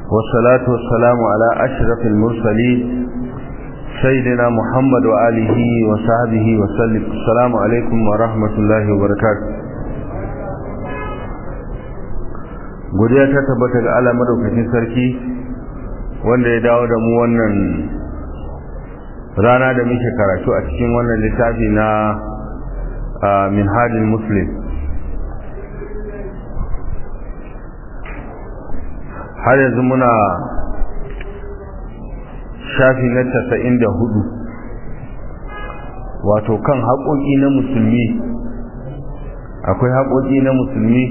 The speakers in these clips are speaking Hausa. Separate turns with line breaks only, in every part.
والصلاة والسلام على أشرف المرسلين سيدنا محمد وآله وصحبه وسلم السلام عليكم ورحمة الله وبركاته godiya ta tabbata ga Allah madaukakin sarki wanda ya dawo da mu wannan rana da muke karatu a cikin wannan littafi na minhajul muslim har yanzu muna shafi na casa'in da hudu wato kan haƙoƙi na musulmi akwai haƙoƙi na musulmi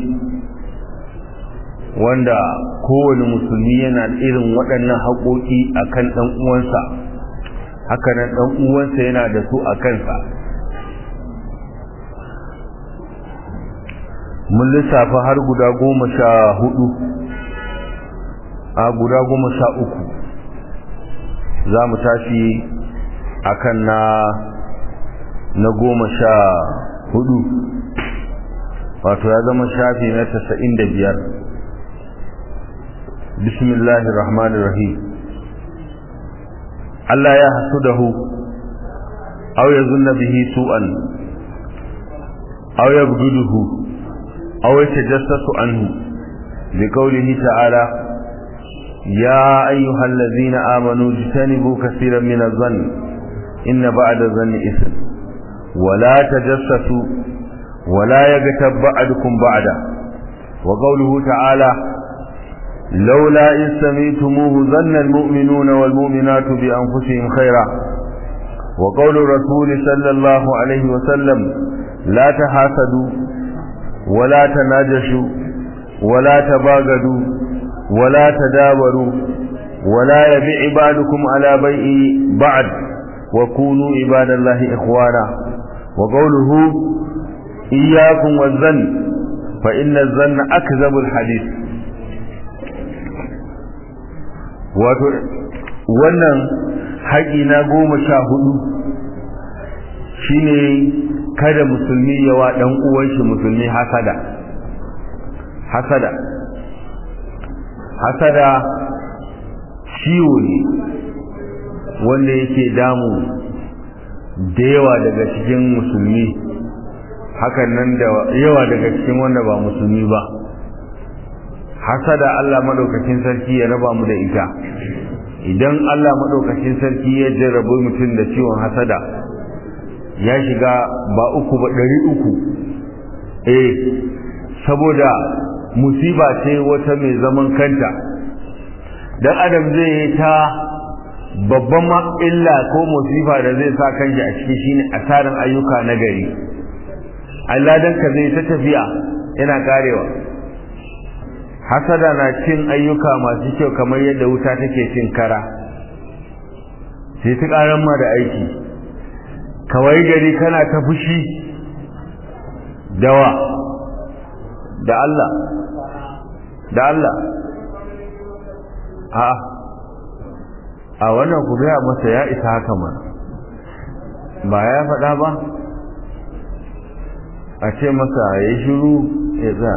wanda kowane musulmi yana irin waɗannan haƙoƙi a kan ɗan uwansa hakanan ɗan uwansa yana da su a kansa mun lissafa har guda goma sha hudu a guda goma sha uku za mu tashi akan na na goma sha hudu wato ya zama shafi na tasa'in da biyar bismillahir rahmanir rahim Allah ya hasudahu aw yazunna bihi su'an aw yabghuduhu aw yatajassasu anhu liqawlihi ta'ala يا أيها الذين آمنوا اجتنبوا كثيرا من الظن إن بعد الظن إثم ولا تجسسوا ولا يغتب بعضكم بعدا وقوله تعالى لولا إذ سميتموه ظن المؤمنون والمؤمنات بأنفسهم خيرا وقول الرسول صلى الله عليه وسلم لا تحاسدوا ولا تناجشوا ولا تباغدوا ولا تدابروا ولا يبيع بعضكم على بيع بعد وكونوا عباد الله إخوانا وقوله إياكم والظن فإن الظن أكذب الحديث wannan haƙi na goma sha hudu shine kada musulmi yawa ɗan uwanshi musulmi hasada hasada hasada ciwo ne wanda yake damu da yawa daga cikin musulmi hakan nan da yawa daga cikin wanda ba musulmi ba hasada Allah madaukakin sarki ya raba mu da ita idan Allah madaukakin sarki ya jarrabe mutum da ciwon hasada ya shiga ba uku ba ɗari uku eh saboda musiba ce wata mai zaman kanta dan adam zai yi ta babban illa ko musifa da zai sa kanshi a ciki shine asarin ayyuka na gari Allah dan ka zai ta tafiya yana karewa hasada na cin ayyuka masu kyau kamar yadda wuta take cin kara sai ta karan ma da aiki kawai gari kana ta fushi dawa da Allah da Allah a a wannan ku gaya masa ya isa haka mana ba ya faɗa ba a ce masa ya shiru ya za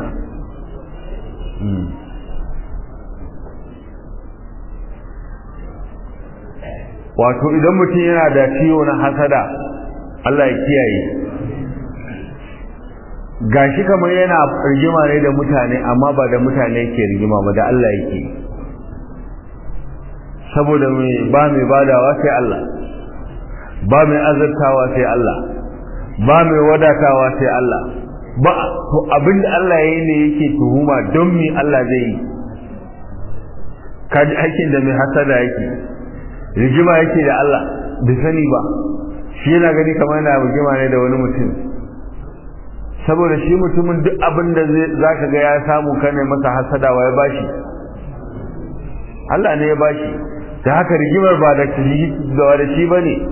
wato idan mutum yana da ciwo na hasada Allah ya kiyaye gashi kamar yana rigima ne da mutane amma ba da mutane ke rigima ba da Allah yake saboda mai ba mai badawa sai Allah ba mai azartawa sai Allah ba mai wadatawa sai Allah ba to abin da Allah ya yi ne yake tuhuma don me Allah zai yi kaji aikin da mai hasada yake rigima yake da Allah bai sani ba shi yana gani kamar yana rigima ne da wani mutum saboda shi mutumin duk abin da za ka ga ya samu kane masa hasadawa ya bashi Allah ne ya bashi da haka rigimar ba da da shi ba ne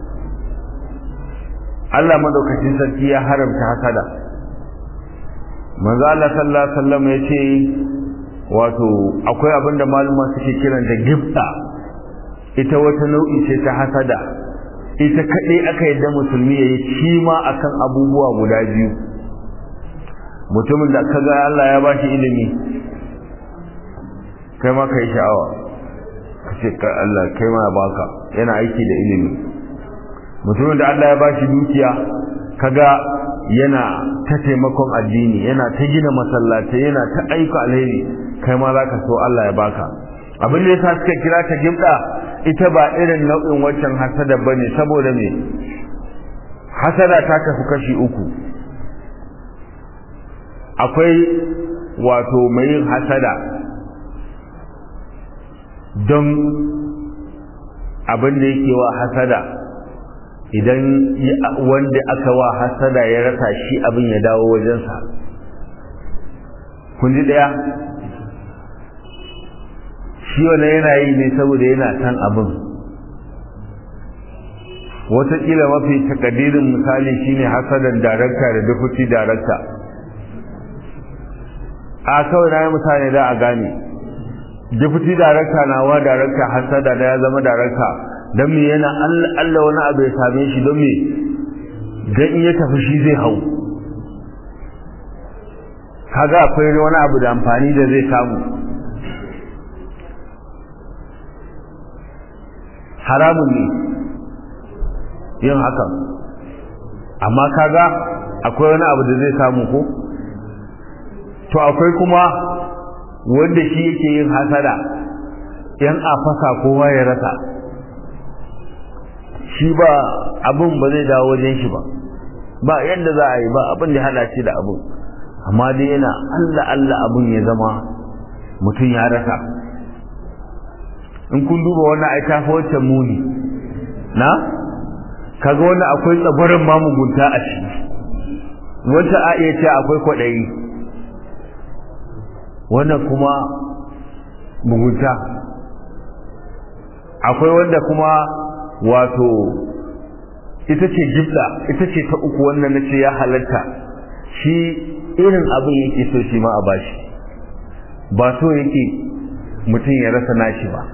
Allah madaukakin sarki ya haramta hasada manzo Allah sallallahu alaihi wasallam ya ce wato akwai abin da maluma suke kiran da gifta ita wata nau'i ce ta hasada ita kaɗai aka yadda musulmi ya yi shi ma akan abubuwa guda biyu mutumin da ka ga Allah ya bashi ilimi kai ma kai sha'awa ka ce ka Allah kai ma baka yana aiki da ilimi mutumin da Allah ya bashi dukiya kaga yana ta taimakon addini yana ta gina masallatai yana ta aika alheri kai ma zaka so Allah ya baka abin da yasa suka kira ta gibda ita ba irin nau'in waccan hasada bane saboda me hasada ta kasu kashi uku akwai wato mai yin hasada don abin da yake wa hasada idan wanda aka wa hasada ya rasa shi abin ya dawo wajensa kun ji daya shi wani yana yi ne saboda yana san abin wataƙila mafi takadirin misali shine hasadan darakta da deputy darakta a kawai na yi mutane da a gane deputy darakta na wa darakta hasada da ya zama darakta don me yana allah wani abu ya same shi don me don in ya tafi shi zai hau kaga akwai wani abu da amfani da zai samu haramun ne yin hakan amma kaga akwai wani abu da zai samu ko to akwai kuma wanda shi yake yin hasada yan a fasa kowa ya rasa shi ba abin ba zai dawo wajen shi ba ba yadda za a yi ba abin da hada shi da abin amma dai yana Allah Allah abin ya zama mutum ya rasa in kun duba wannan ai ta wacce muni na kaga wannan akwai tsabarin mamugunta a ciki wata a iya ce akwai kwaɗayi wannan kuma mugunta akwai wanda kuma wato ita ce jibla ita ce ta uku wannan na ce ya halatta shi irin abin yake so shi ma a bashi ba so yake mutum ya rasa nashi ba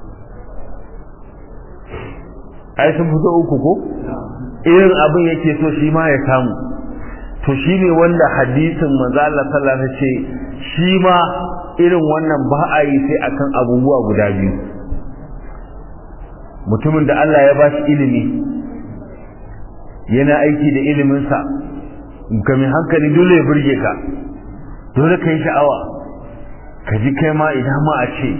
ai sun fito uku ko irin abin yake so shi ma ya samu to shi ne wanda hadisin manzo Allah sallallahu alaihi ce shi ma irin wannan ba a yi sai akan abubuwa guda biyu mutumin da Allah ya bashi ilimi yana aiki da iliminsa ga mai hankali dole ya burge ka dole ka yi sha'awa ka ji kai ma idan ma a ce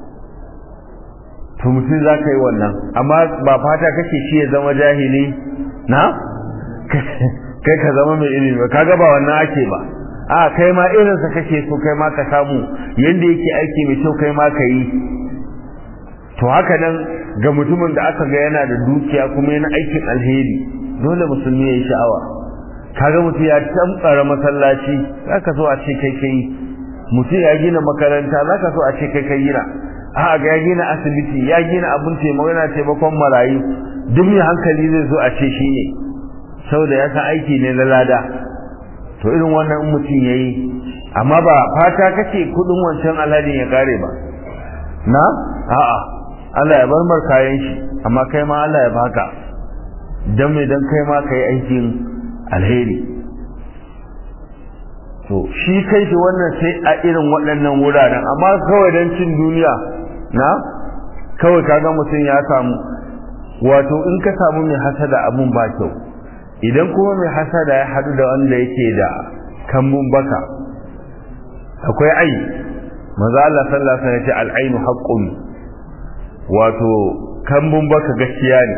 to mutum za ka yi wannan amma ba fata kake shi ya zama jahili na kai ka zama mai ilimi ba kaga ba wannan ake ba a kai ma irinsa kake so kai ma ka samu yanda yake aiki mai kyau kai ma ka yi to haka nan ga mutumin da aka ga yana da dukiya kuma yana aikin alheri dole musulmi ya yi sha'awa kaga mutum ya tamtsara masallaci zaka so a ce kai kai mutum ya gina makaranta zaka so a ce kai kai gina a ga ya gina asibiti ya gina abin taimako yana taimakon marayu duk mai hankali zai so a ce shi ne saboda ya san aiki ne na lada to irin wannan in mutum ya yi amma ba fata kake kudin wancan alhadin ya kare ba na a'a Allah ya bar mar kayan shi amma kai ma Allah ya baka dan mai dan kai ma kai aikin alheri to shi kai shi wannan sai a irin waɗannan wuraren amma kawai don cin duniya na kawai kaga mutum ya samu wato in ka samu mai hasada abun ba kyau idan kuma mai hasada ya haɗu da wanda yake da kambun baka akwai ai maza Allah sallallahu alaihi wasallam ya ce al-ainu haqqun wato kambun baka gaskiya ne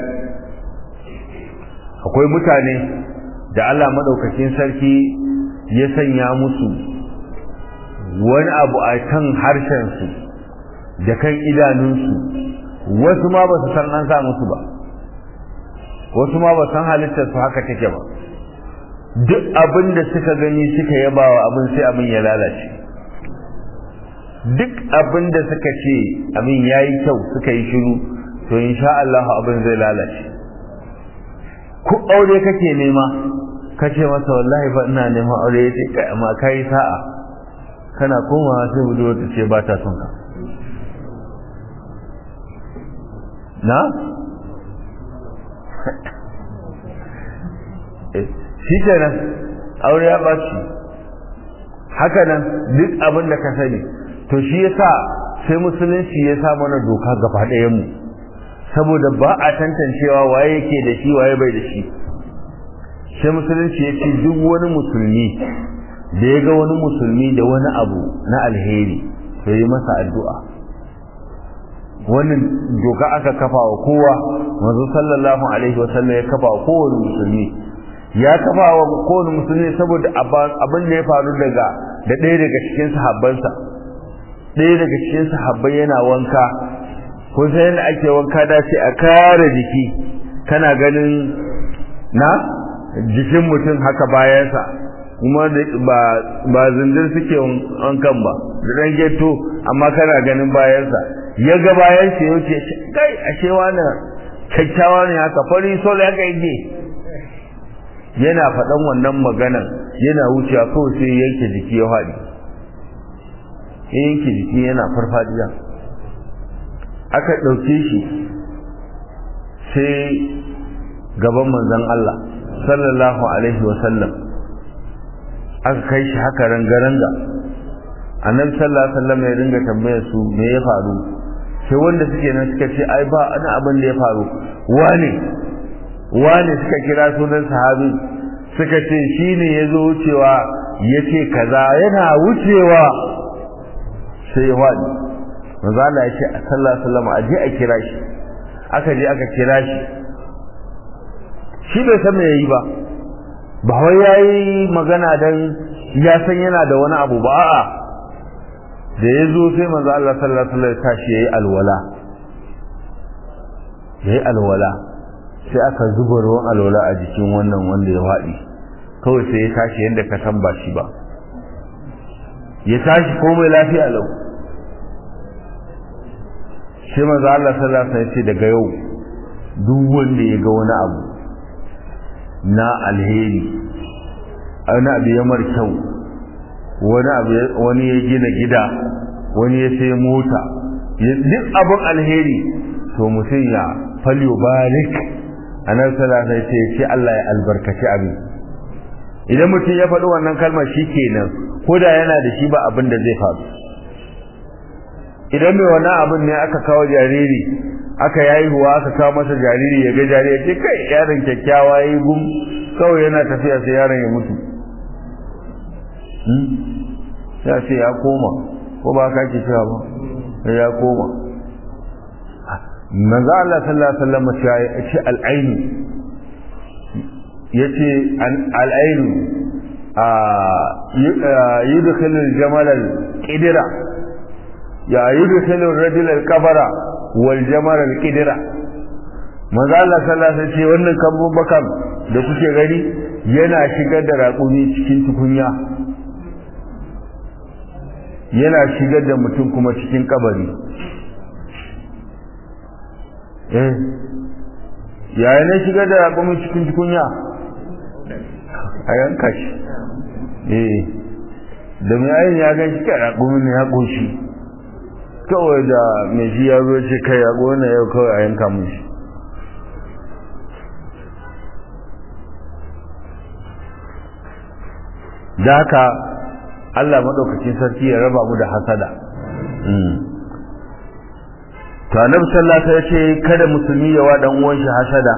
akwai mutane da Allah madaukakin sarki ya sanya musu wani abu a kan harshensu da kan idanunsu wasu ma ba su san an sa musu ba wasu ma ba san halittarsu haka take ba duk abin da suka gani suka yaba wa abin sai abin ya lalace duk abin da suka ce abin ya yi kyau suka yi shiru to insha Allah abin zai lalace ku aure kake nema kace masa wallahi fa ina neman aure yace kai amma kai sa'a kana komawa sai budurwa ta ce ba ta son ka na shi kenan aure ya ɓaci haka nan duk abin da ka sani to shi yasa sai musulunci ya sa mana doka gaba ɗayan mu saboda ba a tantancewa waye yake da shi waye bai da shi sai musulunci ya ce duk wani musulmi da ya ga wani musulmi da wani abu na alheri to yi masa addu'a wannan doka aka kafa wa kowa manzo sallallahu alaihi wa sallam ya kafa wa kowane musulmi ya kafa wa kowane musulmi saboda abin da ya faru daga da ɗaya daga cikin sahabbansa ɗaya daga cikin sahabbai yana wanka ko sai yadda ake wanka da sai a kare jiki kana ganin na jikin mutum haka bayansa kuma ba ba zindir suke wankan ba da ɗan geto amma kana ganin bayansa ya ga bayan shi ya ce kai ashe wani kyakkyawa ne haka fari sol ya kai ne yana faɗan wannan maganan yana wucewa kawai sai yanke jiki ya faɗi yanke jiki yana farfadiya aka ɗauke shi sai gaban manzon Allah sallallahu alaihi wasallam aka kai shi haka ranga-ranga annabi sallallahu alaihi wasallam ya ringa tambayar su me ya faru sai wanda suke nan suka ce ai ba ana abin da ya faru wane wane suka kira sunan sahabi suka ce shine ya zo wucewa ya ce kaza yana wucewa sai ya faɗi manzo Allah ya ce sallallahu alaihi wasallam a je a kira shi aka je aka kira shi shi bai san me yayi ba ba wai yayi magana dan ya san yana da wani abu ba a'a da ya zo sai manzo Allah sallallahu alaihi wasallam ya tashi yayi alwala yayi alwala sai aka zuba ruwan alwala a jikin wannan wanda ya faɗi kawai sai ya tashi yadda ka san ba shi ba ya tashi komai lafiya lau sai manzo Allah sallallahu alaihi wasallam ya ce daga yau duk wanda ya ga wani abu na alheri wani abu ya mar kyau wani abu wani ya gina gida wani ya sai mota duk abin alheri to mutum ya falyo barik anan sallallahu alaihi wasallam ce Allah ya albarkaci abin idan mutum ya faɗi wannan kalmar shikenan ko da yana da shi ba abin da zai faru idan mai wannan abin ne aka kawo jariri aka yayi huwa aka kawo masa jariri ya ga jariri ce kai yaron kyakkyawa yayi gum kawai yana tafiya sai yaron ya mutu ya ce ya koma ko ba ka ke cewa ba ya koma manzo Allah sallallahu alaihi wasallam ya ce al-ainu yace al-ainu yudkhilu al-jamal al-qidra ya yudkhilu ar-rajul al-qabra wal jamal al-qidra manzo Allah sallallahu alaihi wasallam wannan kambun bakan da kuke gani yana shigar da raƙumi cikin tukunya yana shigar da mutum kuma cikin kabari eh yaya ne shigar da raƙumi cikin tukunya a yanka shi eh da mai ayin ya gan shi kai raƙumi ne ya ƙoshi kawai da mai shi ya zo ce kai raƙo na yau kawai a yanka mun shi da haka Allah maɗaukacin sarki ya raba mu da hasada to annabi sallallahu alaihi wasallam ya ce kada musulmi ya wa dan uwan shi hasada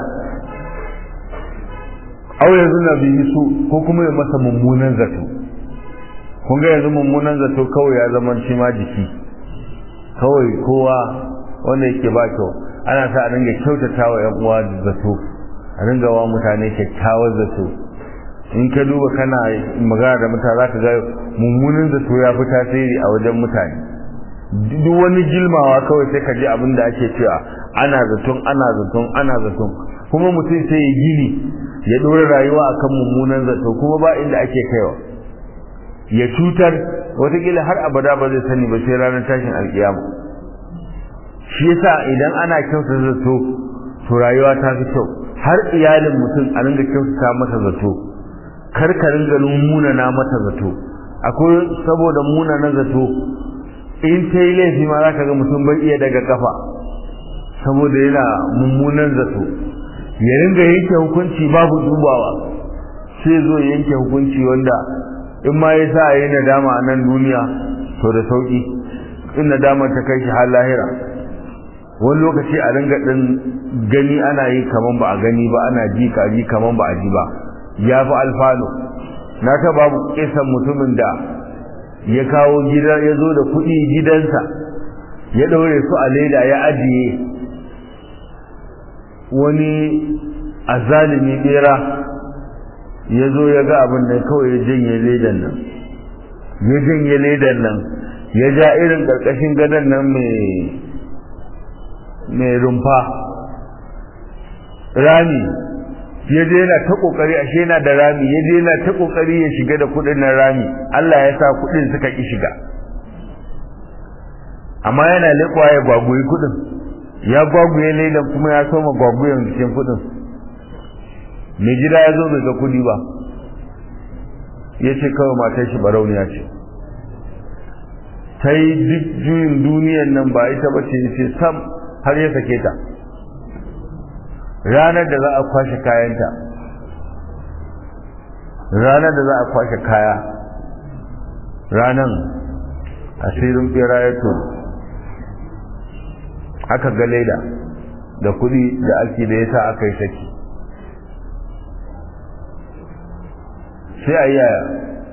aw yanzu na bihi su ko kuma ya masa mummunan zato kun ga yanzu mummunan zato kawai ya zama shi ma jiki kawai kowa wanda yake ba kyau ana sa a dinga kyautata wa yan uwa zato a dinga wa mutane kyakkyawar zato in ka duba kana magana da mutane zaka ga mummunan zato ya fi tasiri a wajen mutane duk wani gilmawa kawai sai ka ji abin da ake cewa ana zaton ana zaton ana zaton kuma mutum sai ya gini ya ɗora rayuwa akan mummunan zato kuma ba inda ake kaiwa ya cutar watakila har abada ba zai sani ba sai ranar tashin alkiyama shi yasa idan ana kyauta zato to rayuwa ta fi kyau har iyalin mutum a ringa kyautata masa zato kar ka ringa munana mata zato akwai saboda munana zato in ta yi laifi ma za ka ga mutum bai iya daga kafa saboda yana mummunan zato ya ringa yanke hukunci babu dubawa sai zo yanke hukunci wanda in ma ya sa yi nadama a nan duniya to da sauki in nadamar ta kai shi har lahira wani lokaci a ringa din gani ana yi kaman ba a gani ba ana ji ka ji kaman ba a ji ba ya fi alfano na ta babu kisan mutumin da ya kawo gida ya zo da kuɗi gidansa ya ɗaure su a leda ya ajiye wani azalimi bera ya zo ya ga abin da kawai ya janye ledan nan ya janye ledan nan ya ja irin ƙarƙashin gadon nan mai rumfa rami ya je yana ta kokari ashe yana da rami ya je yana ta kokari ya shiga da kudin nan rami Allah ya sa kudin suka ki shiga amma yana lekwa ya gwagwayi kudin ya gwagwaye lelan kuma ya soma gwagwayen cikin kudin mai gida ya zo bai ga kudi ba ya ce kawai matar shi barauniya ce ta yi duk juyin duniyan nan ba ita ba ce ce sam har ya sake ta ranar da za a kwashe kayanta ranar da za a kwashe kaya ranar asirin bera ya to aka ga leda da kudi da ake da ya sa aka yi saki sai a yi yaya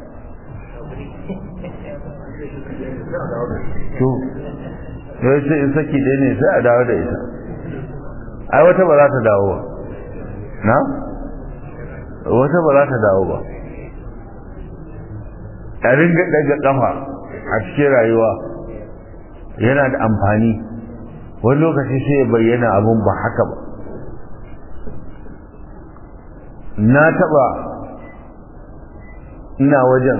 to ya ce in saki ɗaya ne sai a dawo da ita ai wata ba za ta dawo ba na wata ba za ta dawo ba a ringa daga kafa a cikin rayuwa yana da amfani wani lokaci sai ya bayyana abun ba haka ba na taba ina wajen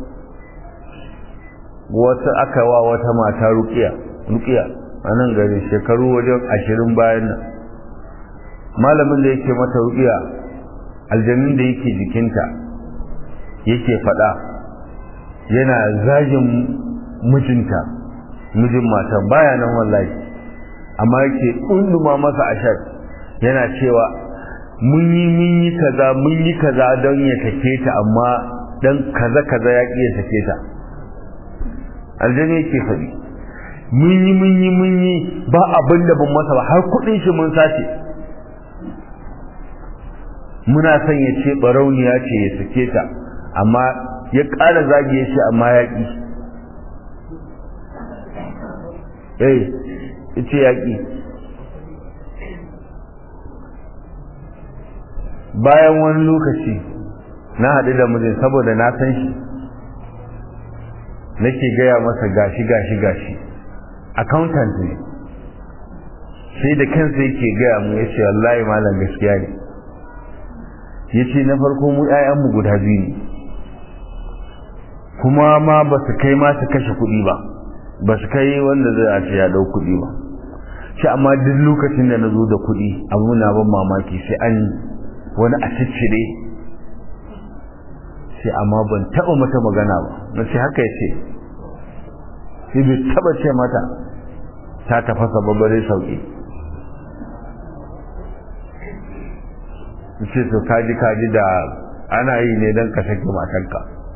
wata aka wa wata mata rukiya rukiya a nan gari shekaru wajen ashirin bayan nan malamin da yake mata rukiya aljanun da yake jikinta yake fada yana zagin mijinta mijin mata baya nan wallahi amma yake unduma masa ashar yana cewa mun yi mun yi kaza mun yi kaza don ya take ta amma dan kaza kaza ya ƙi ya take ta aljani yake faɗi mun yi mun yi mun yi ba abin da ban masa ba har kuɗin shi mun sace muna son ya ce barauniya ce ya sake ta amma ya ƙara zage shi amma ya ƙi eh ya ce ya ƙi bayan wani lokaci na haɗu da mijin saboda na san shi nake gaya masa gashi gashi gashi accountant ne sai da kansa yake gaya mu ya ce wallahi malam gaskiya ne ya ce na farko mu mu guda biyu ne kuma ma ba su kai ma su kashe kuɗi ba ba su kai wanda zai a ce ya ɗau kuɗi ba shi amma duk lokacin da na zo da kuɗi abu na ban mamaki sai an wani a ciccire sai amma ban taɓa mata magana ba na ce haka ya ce sai bai taɓa ce mata ta tafasa babbare sauƙi ce to kaji kaji da ana yi ne don ka sake matanka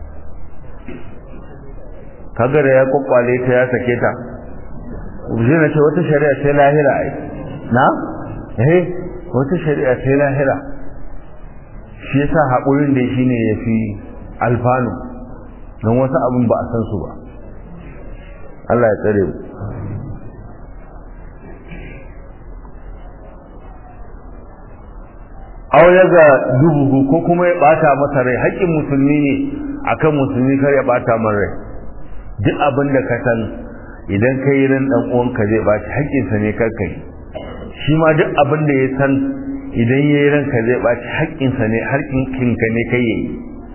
kaga da ya kwakwale ta ya sake ta zai na ce wata shari'a sai lahira ai na eh wata shari'a sai lahira shi yasa haƙurin da shi ne ya fi alfanu don wasu abin ba a san su ba Allah ya tsare mu aw yaga dubuhu ko kuma ya bata masa rai haƙƙin musulmi ne akan musulmi kar ya bata man rai duk abin da ka san idan kai ran dan uwanka zai baci haƙƙin sa ne kar kai shi ma duk abin da ya san idan yayi ranka zai baci haƙƙin sa ne haƙƙin ka ne kai yayi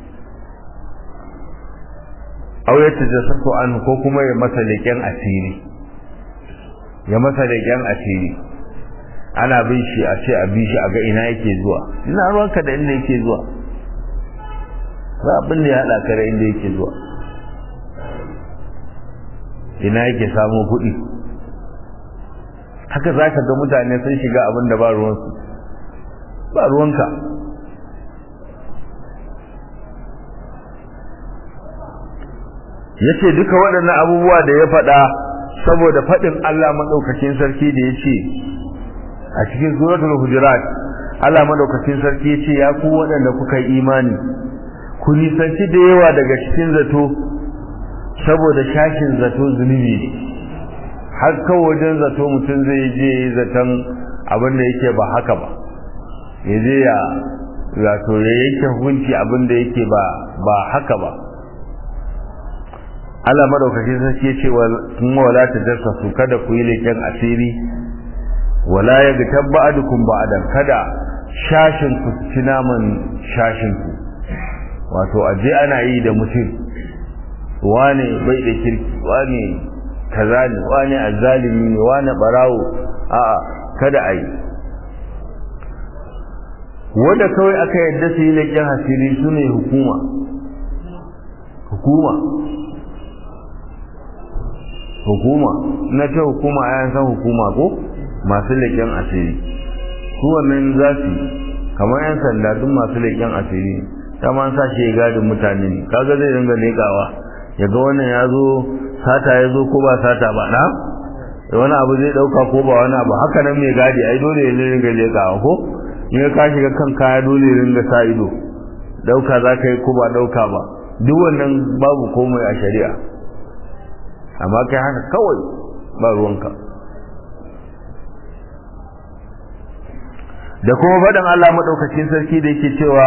aw ya tajassasu an ko kuma ya masa leƙen asiri ya masa leƙen asiri ana bin shi a ce a bi shi a ga ina yake zuwa ina ruwanka da inda yake zuwa ba abin da ya haɗa ka da inda yake zuwa ina yake samu kuɗi haka za ka ga mutane sun shiga abin da ba ruwansu ba ruwanka ya ce duka waɗannan abubuwa da ya faɗa saboda faɗin Allah maɗaukakin sarki da ya ce a cikin suratul hujurat Allah maɗaukakin sarki ya ce ya ku waɗanda kuka yi imani ku nisanci da yawa daga cikin zato saboda shashin zato zunubi ne har kawai wajen zato mutum zai je zaton abin da yake ba haka ba ya je ya wato ya yanke hukunci abin da yake ba ba haka ba Allah madaukakin sarki ya ce kuma wala tajassasu kada ku yi leken asiri wala yaghtab ba'dukum ba'dan kada shashin ku ci naman shashin ku wato aje ana yi da mutum wane bai da kirki wane kaza ne wane azzalimi ne wane barawo a'a kada a yi wanda kawai aka yadda su yi leken asiri su ne hukuma hukuma hukuma na ce hukuma ayan san hukuma ko masu leƙen asiri su wannan za su kamar yan sanda duk masu leƙen asiri ta ma sa shi ya gadin mutane ne kaga zai ringa leƙawa ya ga wannan ya zo sata ya zo ko ba sata ba na wani abu zai ɗauka ko ba wani abu haka nan mai gadi ai dole ya ringa leƙawa ko in ka shiga kan kaya dole ya ringa sa ido ɗauka za ka yi ko ba ɗauka ba duk wannan babu komai a shari'a amma kai haka kawai ba ruwanka da kuma faɗin Allah maɗaukacin sarki da yake cewa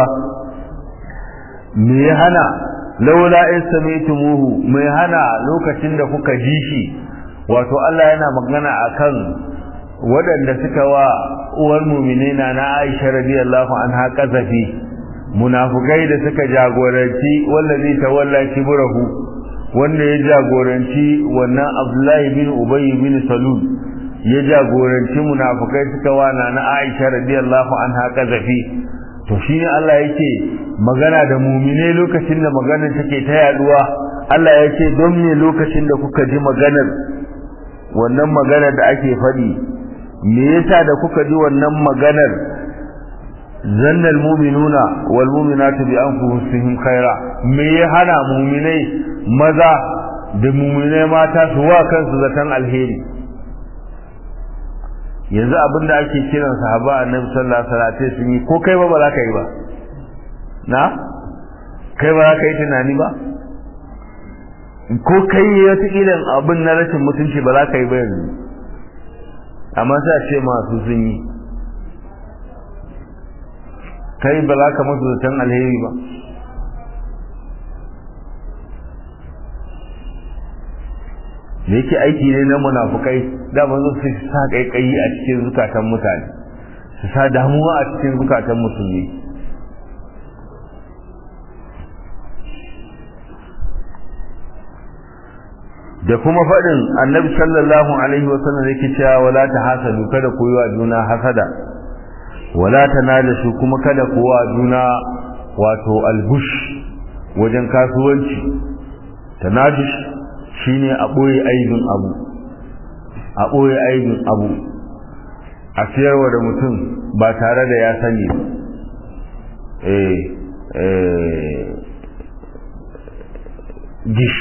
me ya hana laula in sami'tumuhu me hana lokacin da kuka ji shi wato Allah yana magana akan waɗanda suka wa uwar mu'minina na Aisha radiyallahu anha kazafi munafukai da suka jagoranci wallazi tawalla kibrahu wanda ya jagoranci wannan Abdullahi bin Ubay bin Salul ya jagoranci munafukai suka wana na Aisha radiyallahu anha kazafi to shine Allah yake magana da mu'mine lokacin da maganar take ta yaduwa Allah yake don me lokacin da kuka ji maganar wannan maganar da ake faɗi me yasa da kuka ji wannan maganar zanna almu'minuna wal mu'minatu bi anfusihim khaira me ya hana mu'minai maza da mu'minai mata su wa kansu zaton alheri yanzu abinda ake kiran sahaba annabi sallallahu alaihi wasallam sun yi ko kai ba ba za ka yi ba na kai ba za ka yi tunani ba ko kai wata irin abin na rashin mutunci ba za ka yi ba yanzu amma sai a ce masu sun yi kai ba za ka masu zaton alheri ba da yake aiki ne na munafukai dama zo su sa kaikayi a cikin zukatan mutane su sa damuwa a cikin zukatan musulmi da kuma faɗin annabi sallallahu alaihi wa sallam yake cewa wala ta hasadu kada ku yi wa juna hasada wala ta nalashu kuma kada ku wa juna wato albush wajen kasuwanci tanadush shine a ɓoye aibin abu a ɓoye aibin abu a siyarwa da mutum ba tare da ya sani eh eh gish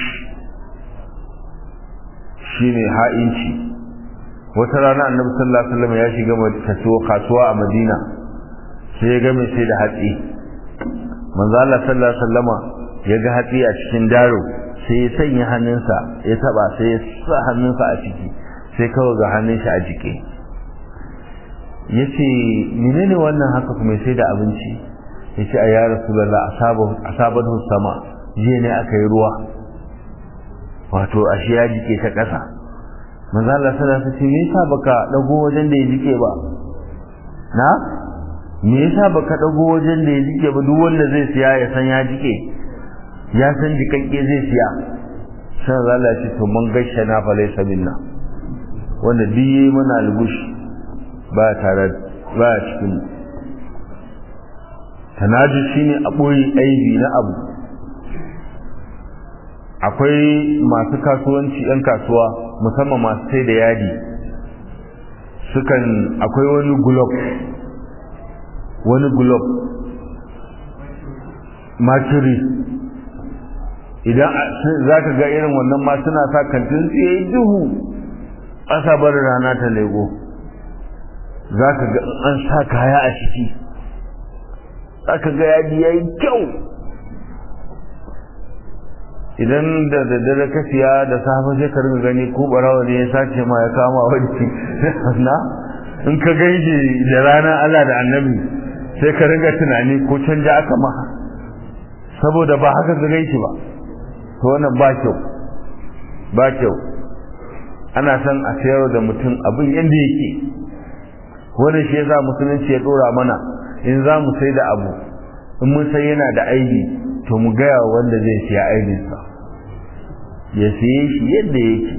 shine ha'inci wata rana annabi sallallahu alaihi wasallam ya shiga kasuwa kasuwa a Madina sai ya ga mai sai da hatsi manzo Allah sallallahu alaihi wasallama ya ga hatsi a cikin daro sai ya sanya hannunsa ya taba sai ya sa hannunsa a ciki sai kawai ga hannun shi a jike yace menene wannan haka kuma sai da abinci yace a ya rasulullah asabu asabatu sama jiya ne aka yi ruwa wato ashe ya jike ta ƙasa manzo Allah sallallahu alaihi wasallam me yasa baka dago wajen da ya jike ba na me yasa baka dago wajen da ya jike ba duk wanda zai siya ya san ya jike ya san jikakke zai siya san Allah ya ce to mun gaishe na fa laysa minna wanda duk yayi mana algush ba tare ba cikin tanaju shine a boye aibi na abu akwai masu kasuwanci yan kasuwa musamman masu sai da yadi sukan akwai wani gulob wani gulob mercury idan za ka ga irin wannan ma suna sa kantin tsaye duhu ƙasa bar rana ta lego za ka ga an sa kaya a ciki za ka ga yadi ya yi kyau idan da daddare ka siya da safe sai ka riga gani ko barawa ne ya sace ma ya kama wani na in ka gaije da rana Allah da annabi sai ka riga tunani ko canja aka ma saboda ba haka ka gaishe ba to wannan ba kyau ba kyau ana son a sayar da mutum abin yadda yake wannan shi yasa musulunci ya dora mana in za mu sai da abu in mun sai yana da aibi to mu gaya wanda zai siya aibinsa ya siye shi yadda yake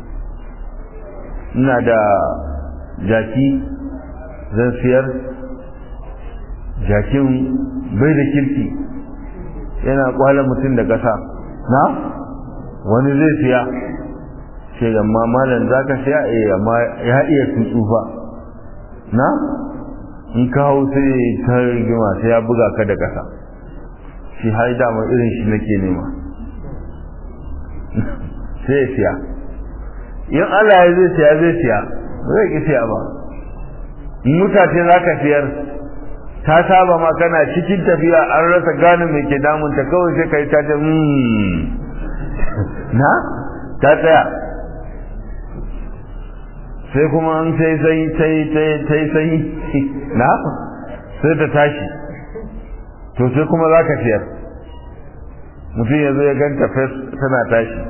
ina da jaki zan siyar jakin bai da kirki yana kwala mutum da ƙasa na wani zai siya ce amma malam za ka siya eh amma ya iya tsufa na in ka hau sai ta rigima sai ya buga ka da ƙasa shi har dama irin shi nake nema sai ya siya in Allah ya zai siya zai siya ba zai ki siya ba in mutace za ka siyar ta saba ma kana cikin tafiya an rasa gane mai ke damunta kawai sai ka yi ta ce na ta tsaya sai kuma an sai sai sai sai sai na sai ta tashi to sai kuma za ka siyar mutum ya zo ya ganta fes tana tashi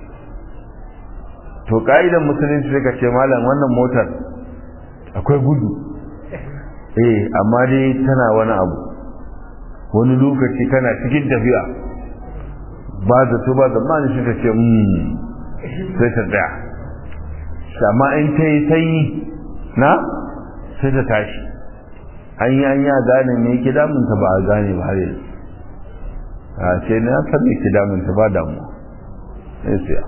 to ka'idan musulunci sai ka ce malam wannan motar akwai gudu eh amma dai tana wani abu wani lokaci kana cikin tafiya ba zato ba zamani shi ta ce sai ta tsaya amma in ta yi sanyi na sai ta tashi an yi an yi a gane me yake damunta ba a gane ba har yanzu a ce na san me yake damunta ba damuwa sai siya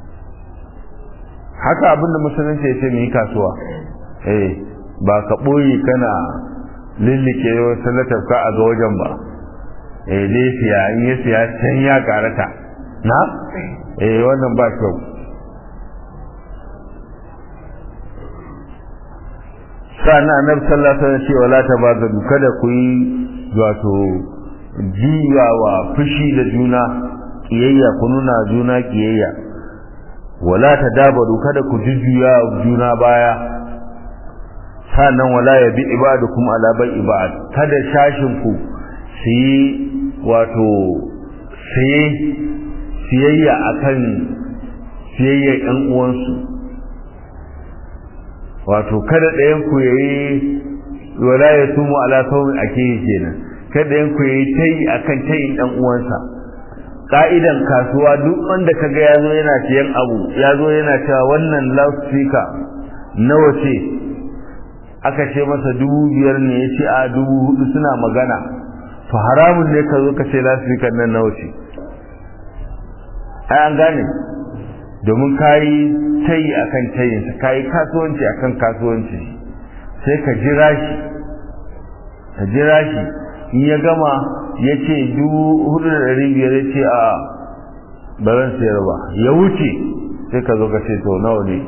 haka abinda musulunci ya ce mu yi kasuwa eh ba ka ɓoye kana lillike wata latafka a ga wajen ba eh dai siya in ya siya can ya karata na eh wannan ba kyau sa'annan annabi sallallahu alaihi wasallam ce wala tabagadu kada ku yi wato jiyawa fushi da juna kiyayya ku nuna juna kiyayya wala tadabaru kada ku jujjuya juna baya sannan wala ya bi ibadukum ala bai ibad kada shashin ku su yi wato siye siyayya akan siyayya ɗan uwansu wato kada ɗayan ku yayi wala ya tumu ala saumin ake kenan kada ɗayan ku yayi tayi akan tayin ɗan uwansa ka'idan kasuwa duk wanda kaga ya zo yana siyan abu ya zo yana cewa wannan loudspeaker nawa ce aka ce masa dubu biyar ne ya ce a dubu hudu suna magana to haramun ne ka zo ka ce loudspeaker nan nawa ce ai an gane domin ka yi tayi akan tayinsa ka yi kasuwanci akan kasuwanci sai ka jira shi ka jira shi in ya gama ya ce dubu hudu da ɗari biyar ya ce a baran sayar ba ya wuce sai ka zo ka ce to nawa ne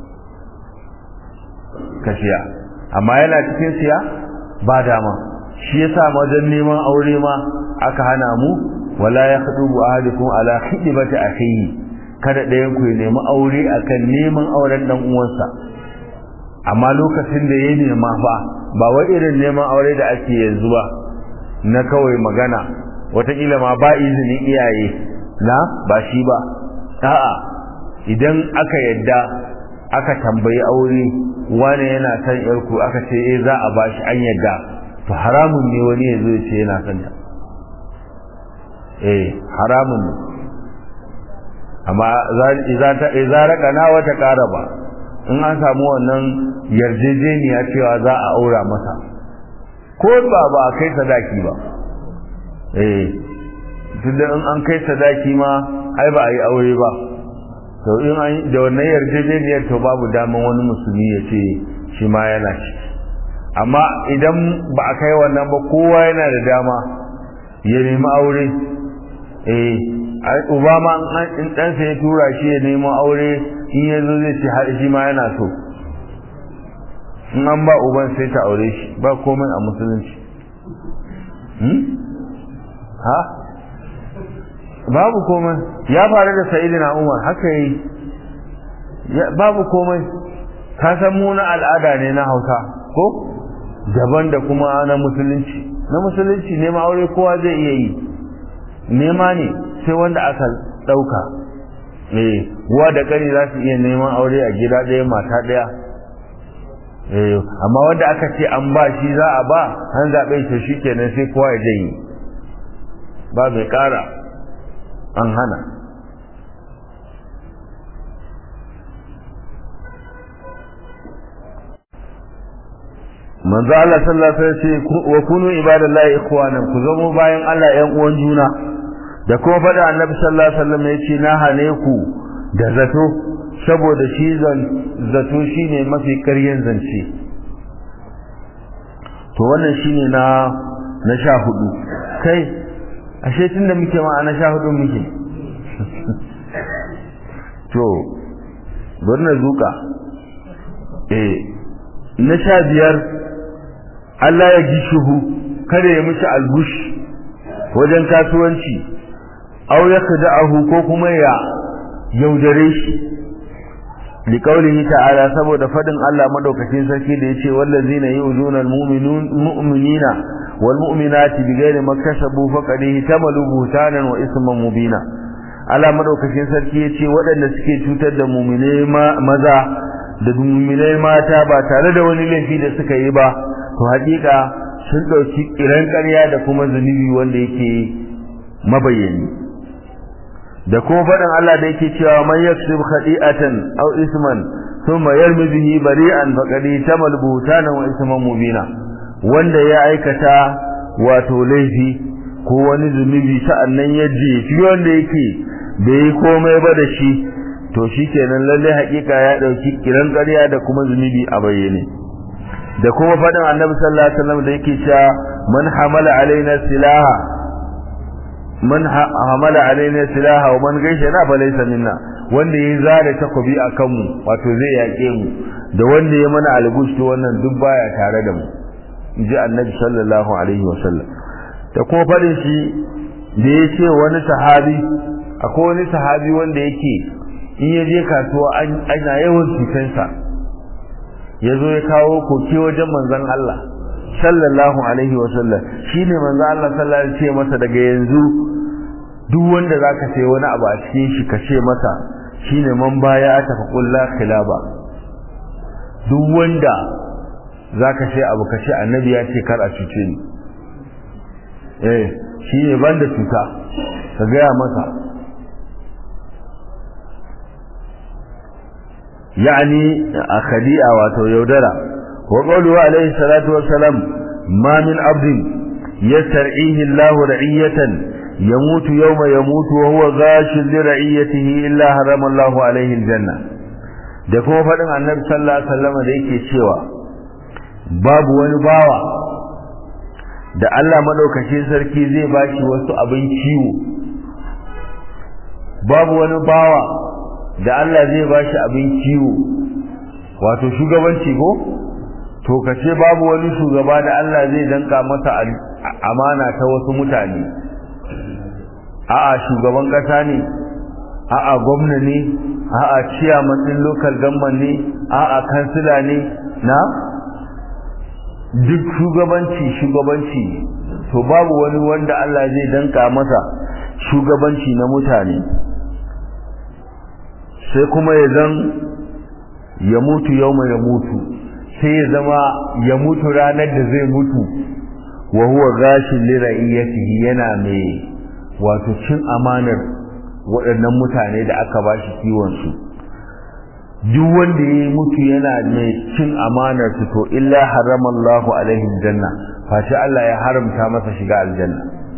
ka siya amma yana cikin siya ba dama shi yasa wajen neman aure ma aka hana mu wala ya hudu bu ahadukum ala khidbati akhihi kada ɗayan ku ya nemi aure akan neman auren dan uwansa amma lokacin da ya nema fa ba wai irin neman aure da ake yanzu ba na kawai magana wataƙila ma ba izinin iyaye na ba shi ba a'a idan aka yadda aka tambayi aure wane yana son yarku aka ce eh za a bashi an yadda to haramun ne wani ya zo ya ce yana son ta eh haramun ne amma idza raqana wata qaraba in an samu wannan yarjejeniya cewa za a aura masa ko ba ba a kai sadaki ba eh tunda in an kai sadaki ma ai ba a yi aure ba to in an da wannan yarjejeniyar to babu daman wani musulmi ya ce shi ma yana ciki amma idan ba a kai wannan ba kowa yana da dama ya nemi aure eh uba ma in ɗansa ya tura shi ya nemo aure in yanzu zai ce har shi ma yana so in an ba uban sai ta aure shi ba komai a musulunci ha babu komai ya faru da sa'idina umar haka yi babu komai ka san mu na al'ada ne na hausa ko daban da kuma na musulunci na musulunci nema aure kowa zai iya yi nema ne sai wanda aka ɗauka eh uwa da kani za su iya neman aure a gida ɗaya mata ɗaya eh amma wanda aka ce an ba shi za a ba an zaɓe shi shi kenan sai kowa ya janye ba mai ƙara an hana manzo Allah sallallahu alaihi wasallam ce wa kunu ibadallahi ikhwanan ku zamo bayan Allah ƴan uwan juna da kuma faɗa annabi sallallahu alaihi wasallam yace na hane ku da zato saboda shi zato shine mafi ƙaryen zance to wannan shine na na sha hudu kai ashe tunda muke ma na sha hudu muke to bari na zuka eh na sha biyar Allah ya ji shuhu kada ya mishi algush wajen kasuwanci aw ya kada'ahu ko kuma ya yaudare shi li qawlihi ta'ala saboda fadin Allah madaukakin sarki da yace wallazina yu'zuna almu'minina wal mu'minati bighairi maktasabu faqad ihtamalu buhtanan wa isman mubina Allah madaukakin sarki yace waɗanda suke cutar da mu'mine maza da mu'minai mata ba tare da wani laifi da suka yi ba to haƙiƙa sun ɗauki kiran ƙarya da kuma zunubi wanda yake mabayyani da kuma faɗin Allah da yake cewa man yaksib khadi'atan aw isman thumma yarmi bihi bari'an faqad tamal buhtana wa isman mubina wanda ya aikata wato laifi ko wani zunubi sa'annan ya jefi wanda yake bai yi komai ba da shi to shikenan lalle haƙiƙa ya ɗauki kiran ƙarya da kuma zunubi a bayyane da kuma faɗin annabi sallallahu alaihi wasallam da yake cewa man hamala alaina silaha man hamala alaina silaha wa man gaisha na fa laysa minna wanda ya zare takobi akan mu wato zai yake mu da wanda ya mana algush to wannan duk baya tare da mu inji annabi sallallahu alaihi wasallam da kuma faɗin shi da ya ce wani sahabi akwai wani sahabi wanda yake in ya je kasuwa ana yawan cutansa ya zo ya kawo koke wajen manzon Allah sallallahu alaihi wa sallam shine manzon Allah sallallahu alaihi ce masa daga yanzu duk wanda zaka sai wani abu a cikin shi ka ce masa shine man baya ta fa kullu khilaba duk wanda zaka sai abu ka ce annabi ya ce kar a cuce ni eh shine banda cuta ka gaya masa يعني خديئة وتيودرة وقوله عليه الصلاة والسلام ما من عبد يسترعيه الله رعية يموت يوم يموت وهو غاش لرعيته إلا حرم الله عليه الجنة da kuma faɗin annabi sallallahu alaihi wasallam da yake cewa babu wani bawa da Allah madaukakin sarki zai bashi wasu abin kiwo babu wani bawa da Allah zai ba shi abin kiwo wato shugabanci ko to kace babu wani shugaba da Allah zai danka masa amana ta wasu mutane a'a shugaban kasa ne a'a gwamna ne a'a chairman din local government ne a'a kansila ne na duk shugabanci shugabanci to babu wani wanda Allah zai danka masa shugabanci na mutane sai kuma ya zan ya mutu yau ya mutu sai ya zama ya mutu ranar da zai mutu wa huwa gashin lira'iyatihi yana mai wato cin amanar waɗannan mutane da aka ba shi kiwon su duk wanda ya mutu yana mai cin amanar su to illa harama Allahu alaihi janna fashi Allah ya haramta masa shiga aljanna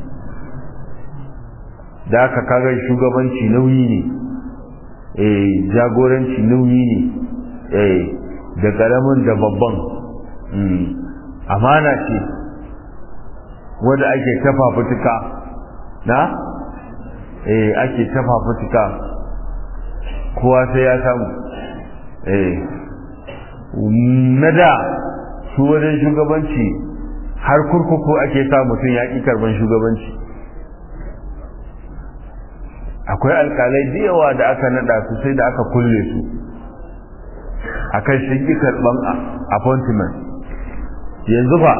da aka kaga shugabanci nauyi ne eh jagoranci nauyi ne eh da karamin da babban amana ce wanda ake tafa fituka na eh ake tafa fituka kowa sai ya samu eh na da su wajen shugabanci har kurkuku ake sa mutum ya ƙi karban shugabanci akwai alƙalai da yawa da aka naɗa su sai da aka kulle su akan shi ƙi karban appointment yanzu fa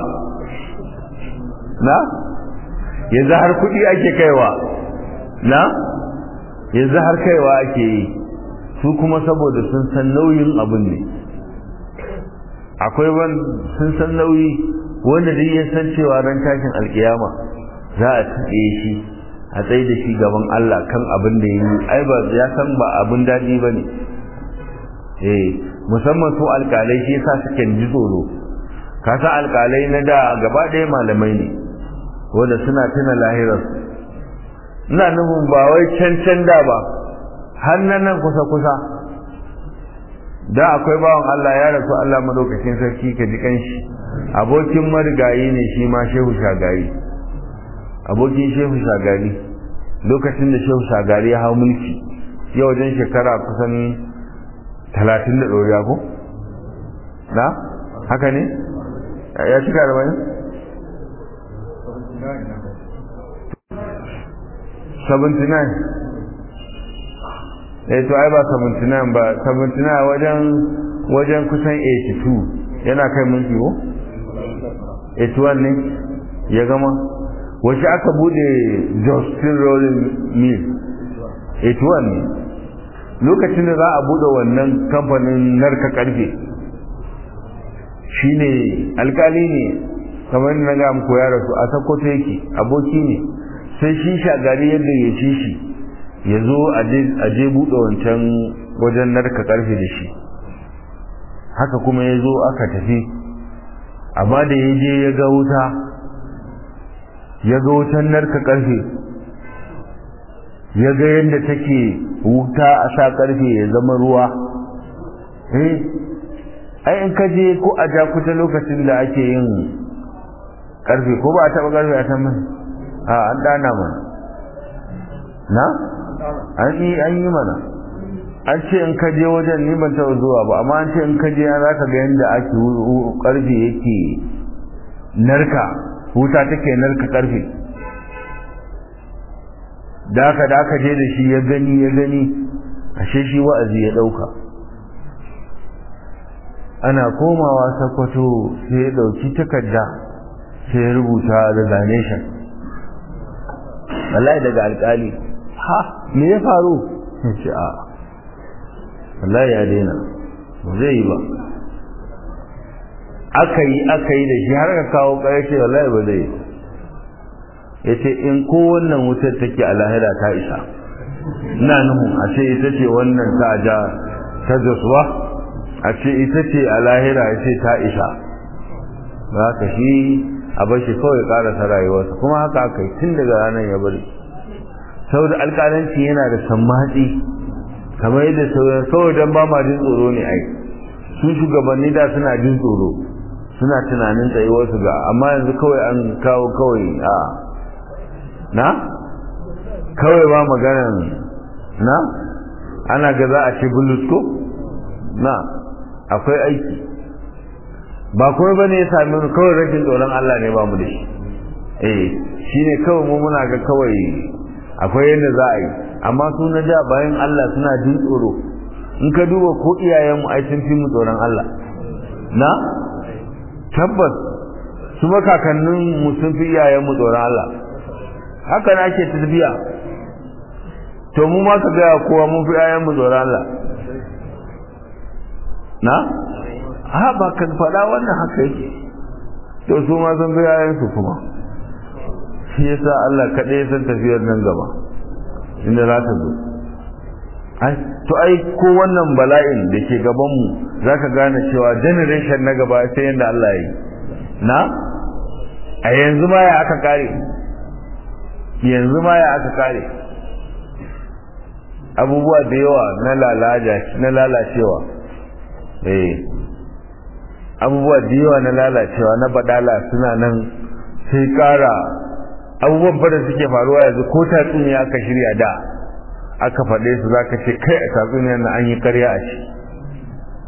na yanzu har kuɗi ake kaiwa na yanzu har kaiwa ake yi su kuma saboda sun san nauyin abin ne akwai wani sun san nauyi wanda dai ya san cewa ran tashin alkiyama za a tsaye shi a tsaye da shi gaban Allah kan abin da ya yi ai ba ya san ba abin daɗi ba ne eh musamman su alƙalai shi yasa suke ji tsoro ka san alƙalai na da gaba ɗaya malamai ne wanda suna tuna lahirar ina nufin ba wai can can da ba har nan kusa kusa da akwai bawan Allah ya rasu Allah madaukakin sarki ka ji kanshi abokin marigayi ne shi ma shehu shagari abokin shehu shagari lokacin da shehu shagari ya hau mulki yau wajen shekara kusan talatin da ɗoriya ko? na? haka ne? ya cika da bayan? 79 eh to ai ba 79 ba 79 wajen wajen kusan 82 yana kai mulki ko 81 ne ya gama wace aka bude Justin Rolling Mill 81 ne lokacin da za a bude wannan kamfanin narka karfe shine alkali ne kamar na ga muku ya rasu a sakkwato yake aboki ne sai shi shagari yadda ya ci shi ya zo a je buɗe wancan wajen narka ƙarfe da shi haka kuma ya zo aka tafi amma da ya je ya ga wuta ya ga wutan narka ƙarfe ya ga yadda take wuta a sa ƙarfe ya zama ruwa eh ai in ka je ko a jakuta lokacin da ake yin ƙarfe ko ba a taɓa ƙarfe a can mai a an dana mana na an yi an yi mana an ce in ka je wajen ni ban taɓa zuwa ba amma an ce in ka je an zaka ga yadda ake karfe yake narka wuta take narka karfe da aka da aka je da shi ya gani ya gani ashe shi wa'azi ya ɗauka ana komawa sakwato sai ya ɗauki takarda sai ya rubuta resignation wallahi daga alkali ha me ya faru sai ce a wallahi ya daina ba zai yi ba aka yi aka yi da shi har ka kawo ƙarshe wallahi ba zai yi ya ce in ko wannan wutar take a lahira ta isa ina nuhu a ce ita ce wannan ta ja ta jasuwa a ce ita ce a lahira ya ce ta isa ba ka shi a bar shi kawai karasa rayuwarsa kuma haka aka yi tun daga ranar ya bari saboda alƙalanci yana da sammatsi kamar yadda sauran kawai don ba ma jin tsoro ne ai su shugabanni da suna jin tsoro suna tunanin tsayuwarsu ga amma yanzu kawai an kawo kawai a na kawai ba maganan na ana ga za a ce bulus ko na akwai aiki ba kuma ba ne ya sami mu kawai rashin tsoron Allah ne ba mu da shi eh shi ne kawai mu muna ga kawai akwai yadda za a yi amma su na ja bayan Allah suna jin tsoro in ka duba ko iyayenmu ai sun fi mu tsoron Allah na tabbas su makakannin mu sun fi iyayenmu tsoron Allah haka na ake tafiya to mu ma ka gaya kowa mun fi iyayenmu tsoron Allah na ha ba ka faɗa wannan haka yake to su ma sun fi iyayensu kuma shi yasa Allah kaɗai san tafiyar nan gaba inda za ta zo ai to ai ko wannan bala'in da ke gaban mu zaka gane cewa generation na gaba sai yanda Allah ya yi na a yanzu ma ya aka kare yanzu ma ya aka kare abubuwa da yawa na lalaja na lalacewa eh abubuwa da yawa na lalacewa na badala suna nan sai kara abubuwan fada suke faruwa yanzu ko tatsuniya aka shirya da aka faɗe su za ka ce kai a tatsuniyar na an yi karya a shi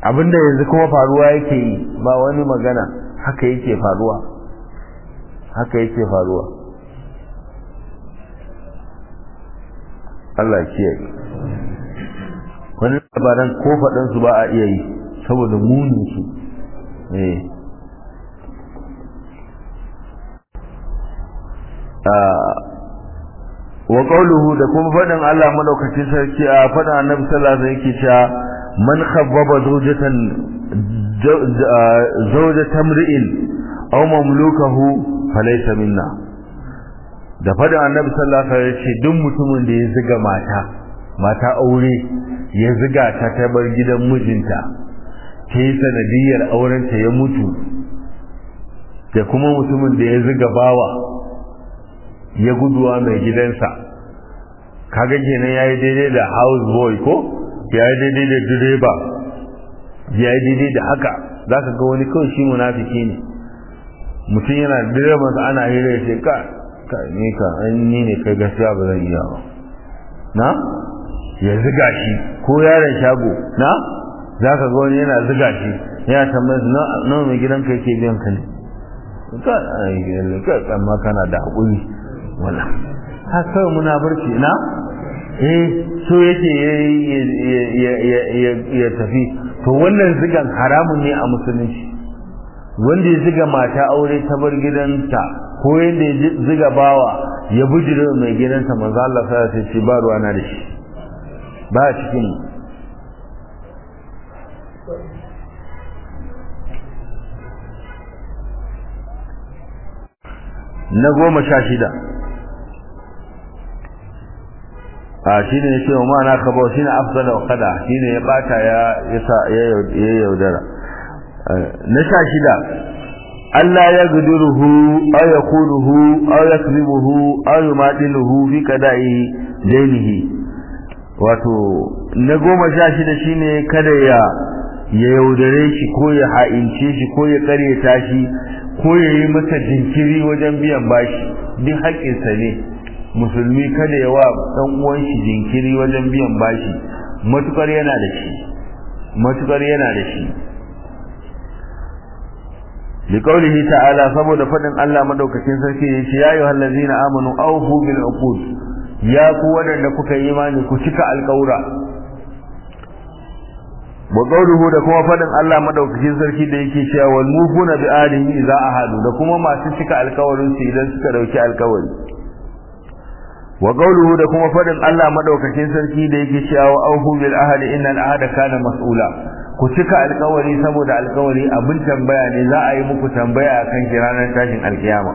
abinda yanzu kuma faruwa yake yi ba wani magana haka yake faruwa haka yake faruwa Allah kiyaye wani labaran ko faɗansu ba a iya yi saboda munin su eh wa qawluhu da kuma faɗin Allah madaukakin sarki a faɗin Annabi sallallahu alaihi wasallam yake cewa man khabbaba zawjatan zawjatan mri'in aw mamlukahu falaysa minna da faɗin Annabi sallallahu alaihi wasallam yace duk mutumin da ya ziga mata mata aure ya ziga ta ta bar gidan mijinta ta yi sanadiyar aurenta ya mutu da kuma mutumin da ya ziga bawa ya guduwa mai gidansa kaga kenan yayi daidai da house boy ko yayi daidai da direba yayi daidai da haka zaka ga wani kawai shi munafiki ne mutum yana direban sa ana hira sai ka ka ni ka an ni ne kai gaskiya ba zan iya ba na ya ziga shi ko yaron shago na zaka ga wani yana ziga shi yana tambayar na nawa mai gidanka yake biyan ka ne ka ai ka amma kana da hakuri wala har kawai muna barci na eh so yake ya tafi to wannan zigan haramun ne a musulunci wanda ya ziga mata aure ta bar gidanta ko yadda ya ziga bawa ya bujire mai gidansa manzo Allah sai ya ce ba ruwa na da shi ba cikin na goma sha shida a shi ne ce wa ma'ana kaba shi ne afdal wa kada shi ne ya bata ya ya yaudara na sha shida Allah ya guduruhu aw yakunuhu aw yakrimuhu aw yumadiluhu fi qada'i dainihi wato na goma sha shida shine kada ya ya yaudare shi ko ya ha'ince shi ko ya karyata shi ko ya yi masa jinkiri wajen biyan bashi duk haƙƙinsa ne musulmi kada ya wa ɗan uwan shi jinkiri wajen biyan bashi matukar yana da shi matukar yana da shi liqaulihi ta'ala saboda fadin Allah madaukakin sarki ya ce ya ayyuhal ladzina amanu awfu bil uqud ya ku wadanda kuka yi imani ku cika alƙawura wa qawluhu da kuma fadin Allah madaukakin sarki da yake cewa wal mufuna bi alihi idza ahadu da kuma masu cika alkawarin su idan suka dauki alkawari wa qawluhu da kuma fadin Allah madaukakin sarki da yake cewa auhu bil ahdi innal ahda kana mas'ula ku cika alkawari saboda alkawari abin tambaya ne za a yi muku tambaya akan shi ranar tashin alkiyama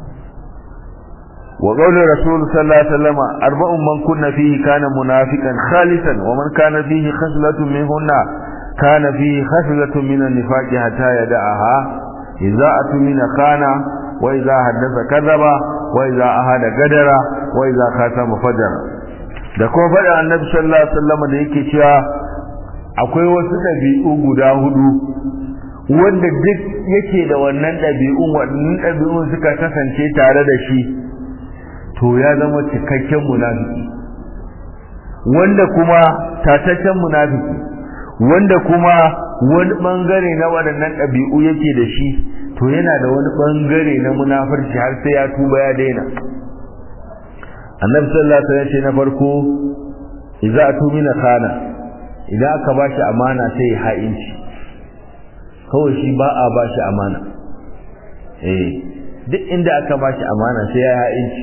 وقول الرسول صلى الله عليه وسلم أربع من كنا فيه كان منافقا خالصا ومن كان فيه خصلة منهن كان فيه خصلة من النفاق حتى يدعها إذا أتمن خان وإذا حدث كذب وإذا أهد قدر وإذا خاتم فجر da kuma faɗa annabi sallallahu alaihi wasallam da yake cewa akwai wasu ɗabi'u guda hudu wanda duk yake da wannan ɗabi'un wannan ɗabi'un suka kasance tare da shi to ya zama cikakken munafiki wanda kuma tataccen munafiki wanda kuma wani bangare na waɗannan ɗabi'u yake da shi to yana da wani bangare na munafurci har sai ya tuba ya daina annabi sallallahu alaihi wasallam ce na farko idza atumina khana idan aka bashi amana sai ya ha'inci kawai shi ba a bashi amana eh duk inda aka bashi amana sai ya ha'inci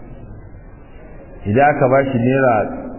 idan aka ba shi naira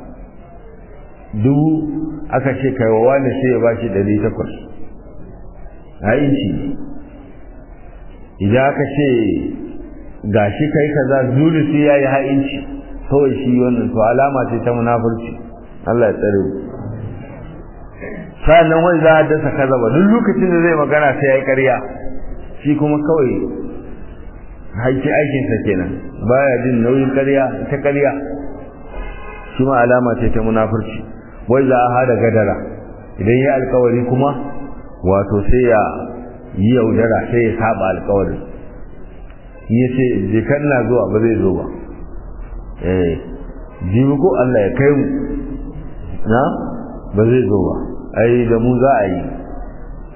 dubu aka ce kai wa wani sai ya ba shi ɗari takwas a inci idan aka ce ga shi kai kaza dole sai ya yi ha'inci kawai shi wannan to alama ce ta munafurci Allah ya tsare sa'annan wani za a dasa kaza ba duk lokacin da zai magana sai ya yi ƙarya shi kuma kawai haiki aikinsa kenan baya jin nauyin ƙarya ta ƙarya shi ma alama ce ta munafurci wai za a hada gadara idan ya alkawari kuma wato sai ya yi yaudara sai ya saba alkawarin ya ce jikan na zuwa ba zai zo ba eh jibi ko Allah ya kai mu na ba zai zo ba ai da mu za a yi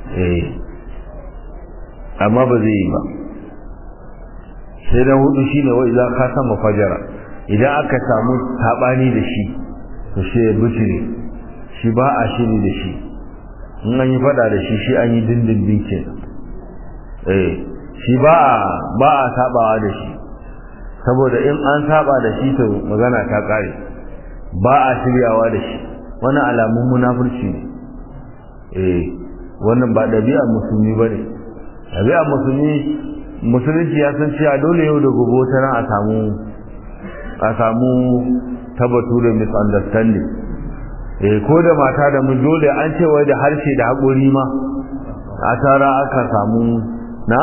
eh amma ba zai yi ba sai na hudu shine wa idan ka sama fajara idan aka samu sabani da shi to sai ya butire shi ba a shiri da shi in an yi fada da shi shi an yi dindindin ke eh shi ba a ba a sabawa da shi saboda in an saba da shi to magana ta kare ba a shiryawa da shi wani alamun munafurci ne eh wannan ba ɗabi'ar musulmi ba ne ɗabi'ar musulmi musulunci ya san cewa dole yau da gobe ta nan a samu a samu tabbatu da misunderstanding eh ko da mata da mun dole an ce wai da harshe da haƙori ma a tara aka samu na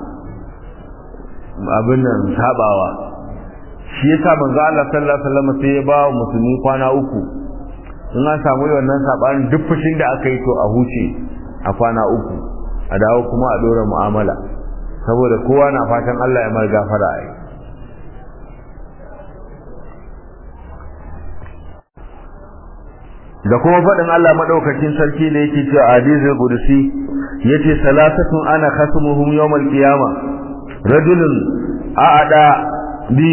abin nan sabawa shi yasa manzo Allah sallallahu alaihi wasallam sai ya ba musulmi kwana uku in an samu wannan sabanin duk fushin da aka yi to a huce a kwana uku a dawo kuma a dora mu'amala saboda kowa na fatan Allah ya mar gafara ai da kuma faɗin Allah madaukakin sarki da yake cewa hadizul qudsi yace salasatun ana khasmuhum yawmal qiyamah rajulun a'ada bi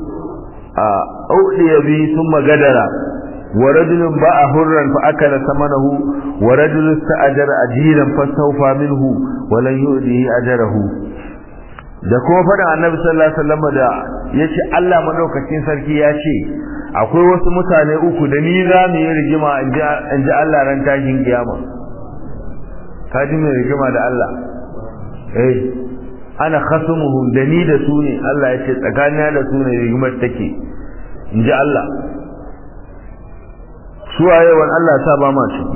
أوحي به ثم قدر ورجل باع حرا فأكل ثمنه ورجل استأجر أجيرا فاستوفى منه ولن يؤذيه أجره da kuma faɗin annabi sallallahu alaihi wasallam da yace Allah madaukakin sarki ya ce akwai wasu mutane uku da ni za mu yi rigima in ji Allah ran tashin kiyama ka ji mai rigima da Allah eh ana khasumuhum da ni da su ne Allah ya ce tsakanina da su ne rigimar take in ji Allah su a yawan Allah ta ba ma ciki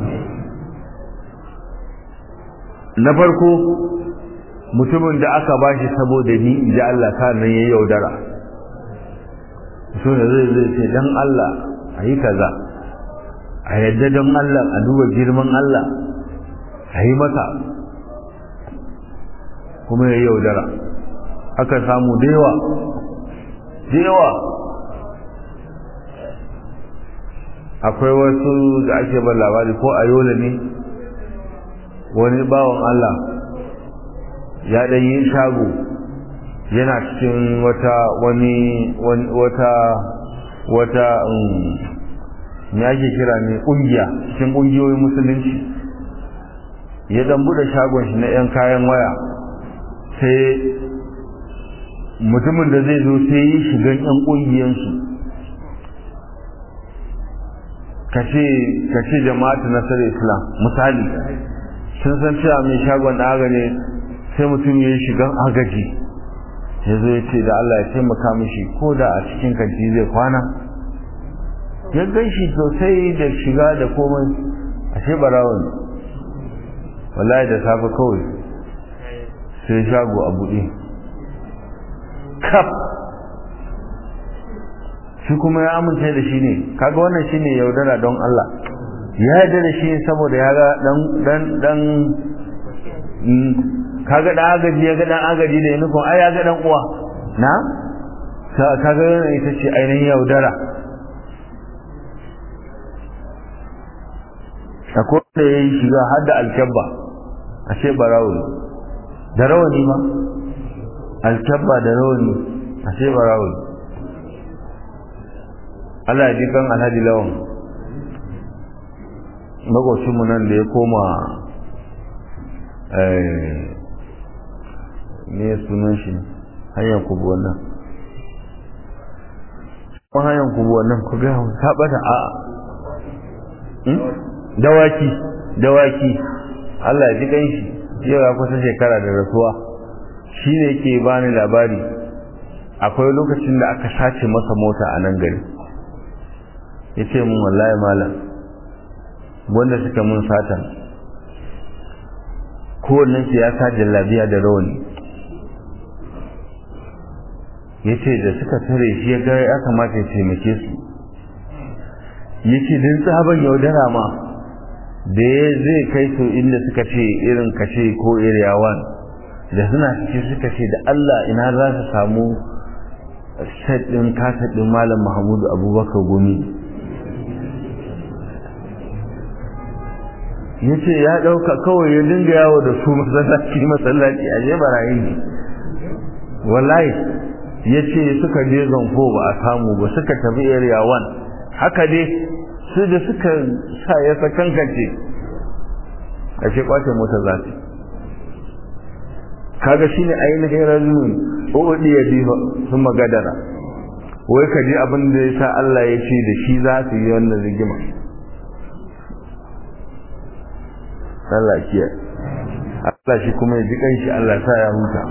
na farko mutumin da aka ba shi saboda ni in ji Allah ta nan ya yaudara su ne zai zai ce don Allah a yi kaza a yadda don Allah a duba girman Allah a yi masa kuma ya yaudara aka samu da yawa da yawa akwai wasu da ake ban labari ko a yola ne wani bawan Allah ya ɗan yi shago yana cikin wata wani wata wata me ake kira ne ƙungiya cikin ƙungiyoyin musulunci ya ɗan buɗe shagon shi na 'yan kayan waya sai mutumin da zai zo sai yi shigan 'yan ƙungiyansu kace jama'atu nasarar islam misali sun san cewa mai shagon da ne sai mutum ya yi shigan agaji ya zo ya ce da Allah ya taimaka mishi ko da a cikin kanti zai kwana ya gan shi sosai da shiga da komai ashe barawon wallahi da safe kawai sai shago a buɗe kaf shi kuma ya amince da shi ne kaga wannan shine yaudara don Allah ya yarda da shi saboda ya ga dan dan dan kaga dan agaji ya ga dan agaji da nufin ai ya ga dan uwa na kaga ita ce ainihin yaudara akwai da ya yi shiga har da alkyabba a ce barawo da rawani ma alkyabba da rawani a ce barawo Allah ya ji kan alhaji lawan makocinmu nan da ya koma ne sunan shi hanyar kubu wannan kuma hanyar kubu wannan ku ga ta bata a dawaki dawaki Allah ya ji kan shi yau ya kusa shekara da rasuwa shi ne ke bani labari akwai lokacin da aka sace masa mota a nan gari ya ce mun wallahi malam wanda suka mun sata kowannen su ya sa jallabiya da rawani ya ce da suka tare shi ya ga ya kamata ya taimake su ya ce don tsaban yaudara ma da ya zai kai su inda suka ce irin kashe ko area one da suna ciki suka ce da Allah ina za su samu set ɗin kasa ɗin malam Muhammadu Abubakar Gumi ya ce ya ɗauka kawai ya dinga yawo da su masallaci masallaci a je barayin ne wallahi ya ce suka je zanfo ba a samu ba suka tafi area 1 haka dai su da suka sa ya sakankance a ce kwace mota za su kaga shi ne ainihin rajulun ƙo'udi ya bi sun magadara wai ka ji abin da ya sa Allah ya ce da shi za su yi wannan rigima Allah kiyaye Allah shi kuma ya ji kanshi Allah sa ya huta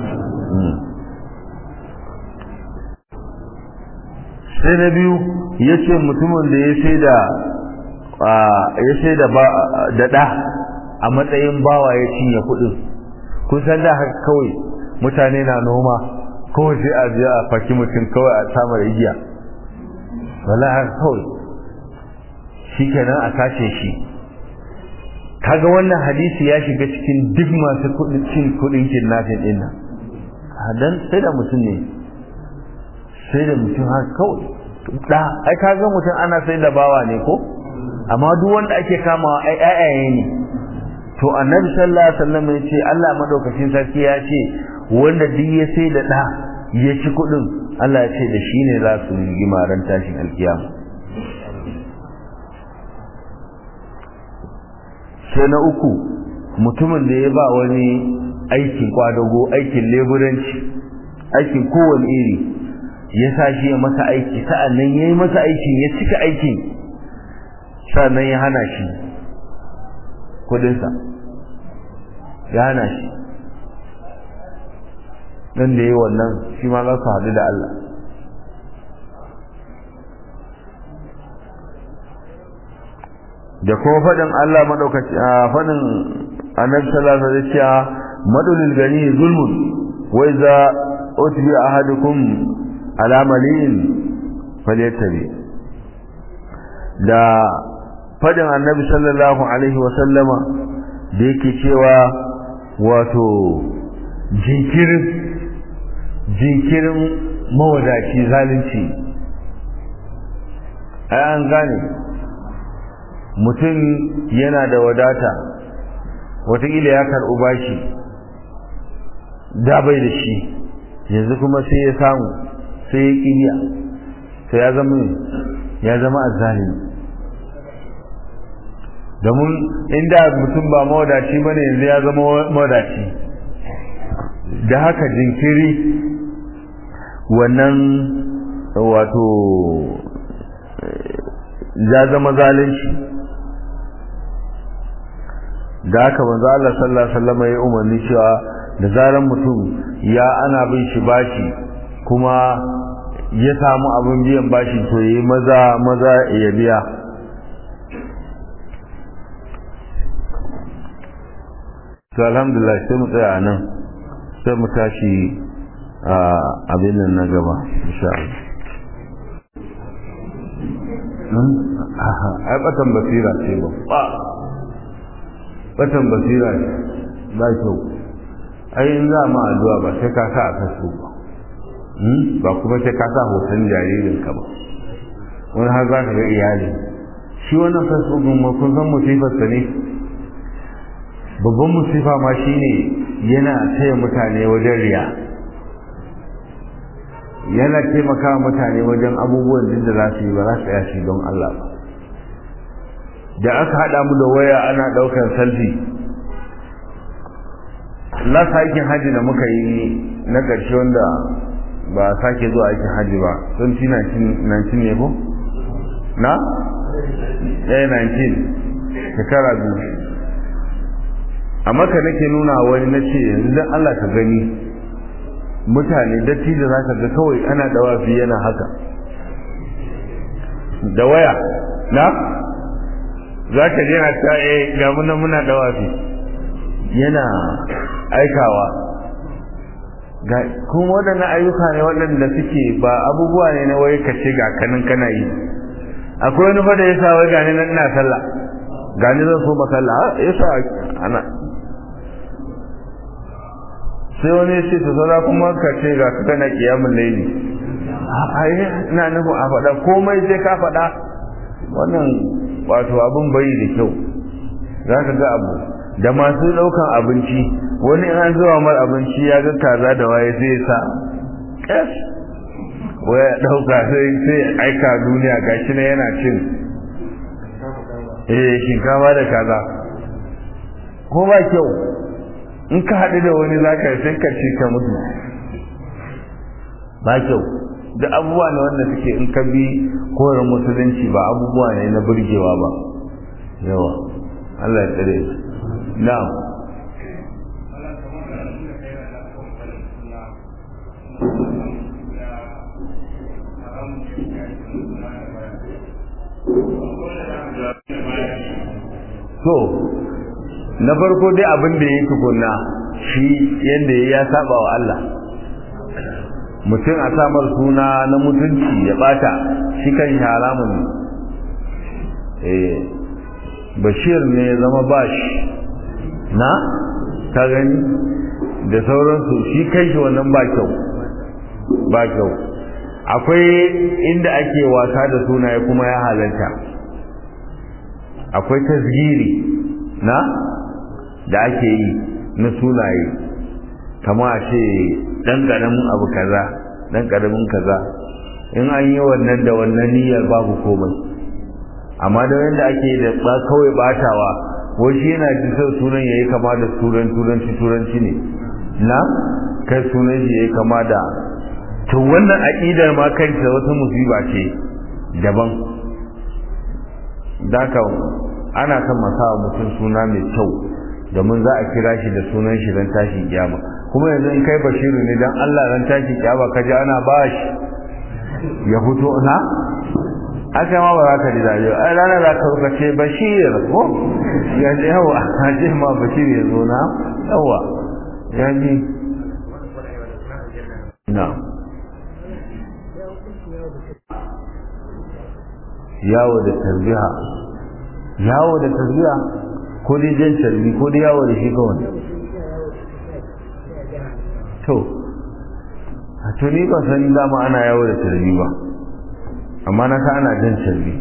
sai na biyu ya ce mutumin da ya sai da ya sai da da a matsayin bawa ya cinye kuɗin kun san da haka kawai mutane na noma kawai sai a je a faki mutum kawai a samar igiya wala haka kawai shi kenan a sace shi kaga wannan hadisi ya shiga cikin duk masu kudin cin kudin kidnapping din nan dan sai da mutum ne sai da mutum har kawai da ai kaga mutum ana sai da bawa ne ko amma duk wanda ake kamawa ai ayaye ne to annabi sallallahu alaihi wasallam ya ce Allah madaukakin sarki ya ce wanda duk ya sai da da ya ci kudin Allah ya ce da shi ne za su yi ran tashin alkiyama sai na uku mutumin da ya ba wani aikin kwadago aikin leburanci aikin kowane iri ya sa shi ya masa aiki sa'annan ya yi masa aikin ya cika aikin sa'annan ya hana shi kudinsa ya hana shi dan da yi wannan shi ma za su haɗu da Allah da kuma faɗin Allah maɗaukaci a faɗin annabi sallallahu alaihi wasallam madulil gani zulmun wa idza utbi ahadukum ala malin falyattabi da faɗin annabi sallallahu alaihi wasallama da yake cewa wato jinkirin jinkirin mawadaci zalunci ai an gane mutum yana da wadata watakila ya karɓi bashi da bai da shi yanzu kuma sai ya samu sai ya ƙiya sai ya zama ya zama azzalimi domin inda mutum ba mawadaci ba ne yanzu ya zama mawadaci da haka jinkiri wannan wato ya zama zalunci da haka manzo Allah sallallahu alaihi wasallam ya umarni cewa da zaran mutum ya ana bin shi bashi kuma ya samu abin biyan bashi to yayi maza maza ya biya to alhamdulillah sai mu tsaya nan sai mu tashi a abin nan na gaba insha Allah ai batan basira ce ba batan basira ce ba kyau ai in za ma addu'a ba sai ka sa a facebook ba ba kuma sai ka sa hoton jaririn ka ba wani har za ka ga iyali shi wannan facebook ma kun san musifarsa ne babban musifa ma shine yana taya mutane wajen riya yana taimaka mutane wajen abubuwan duk da za su yi ba za su tsaya shi don Allah ba da aka haɗa mu da waya ana ɗaukar selfie last aikin hajji da muka yi na ƙarshe wanda ba a sake zuwa aikin hajji ba 2019 ne ko? na? ɗaya 19 shekara biyu a maka nake nuna wani na ce yanzu don Allah ka gani mutane datti da za ka ga kawai ana dawafi yana haka da waya na? za ka je na ta e ga muna muna dawafi yana aikawa ga kuma waɗannan ayyuka ne waɗanda suke ba abubuwa ne na wai ka ce ga kanin kana yi akwai wani fa da ya sa wai gani nan ina sallah gani zan so masalla ya sa ana sai wani ya ce ta saura kuma ka ce ga ka kana kiyamun laili ai ina nufin a faɗa komai sai ka faɗa wannan wato abin bai da kyau za ka ga abu da masu daukan abinci wani an zuwa mar abinci ya ga kaza da waye sai sa kes waya dauka sai sai aika duniya gashi na yana cin eh shinkafa da kaza ko ba kyau in ka haɗu da wani zaka sai ka ci ka mutu ba kyau da abubuwa ne wanda suke in ka bi koyar musulunci ba abubuwa ne na burgewa ba yawa Allah ya tsare na'am so na farko dai abin da ya tukunna shi yadda ya saba wa Allah mutum a samar suna na mutunci ya bata shi kan haramun eh bashir ne ya zama bashi na ka gani da sauransu shi kai shi wannan ba kyau ba kyau akwai inda ake wasa da sunaye kuma ya halarta akwai tasgiri na da ake yi na sunaye kama a ce dan karamin abu kaza dan karamin kaza in an yi wannan da wannan niyyar babu komai amma da wanda ake da ba kawai batawa wai shi yana ji sau sunan yayi kama da turan turanci turanci ne na kai sunan shi yayi kama da to wannan aqidar ma kanta wata musiba ce daban daka ana son masawa mutum suna mai kyau domin za a kira shi da sunan shi don tashi kiyama kuma yanzu in kai bashiru ne don Allah ran tashi kiyama ka ji ana ba shi ya fito na aka ma ba za ka ji dajo ai rana za ka ruka ce bashir ko ya ce yawa a ce ma bashir ya zo na yawa ya ji na yawo da tarbiya yawo da tarbiya ko dai jan tarbi ko dai yawo da shi kawai to a to ni ba san dama ana yawo da tarbi ba amma na ka ana jan tarbi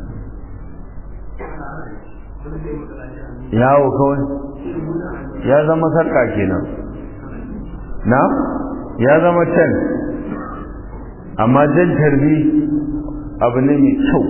yawo kawai ya zama sarka kenan na ya zama can amma jan tarbi abu ne mai kyau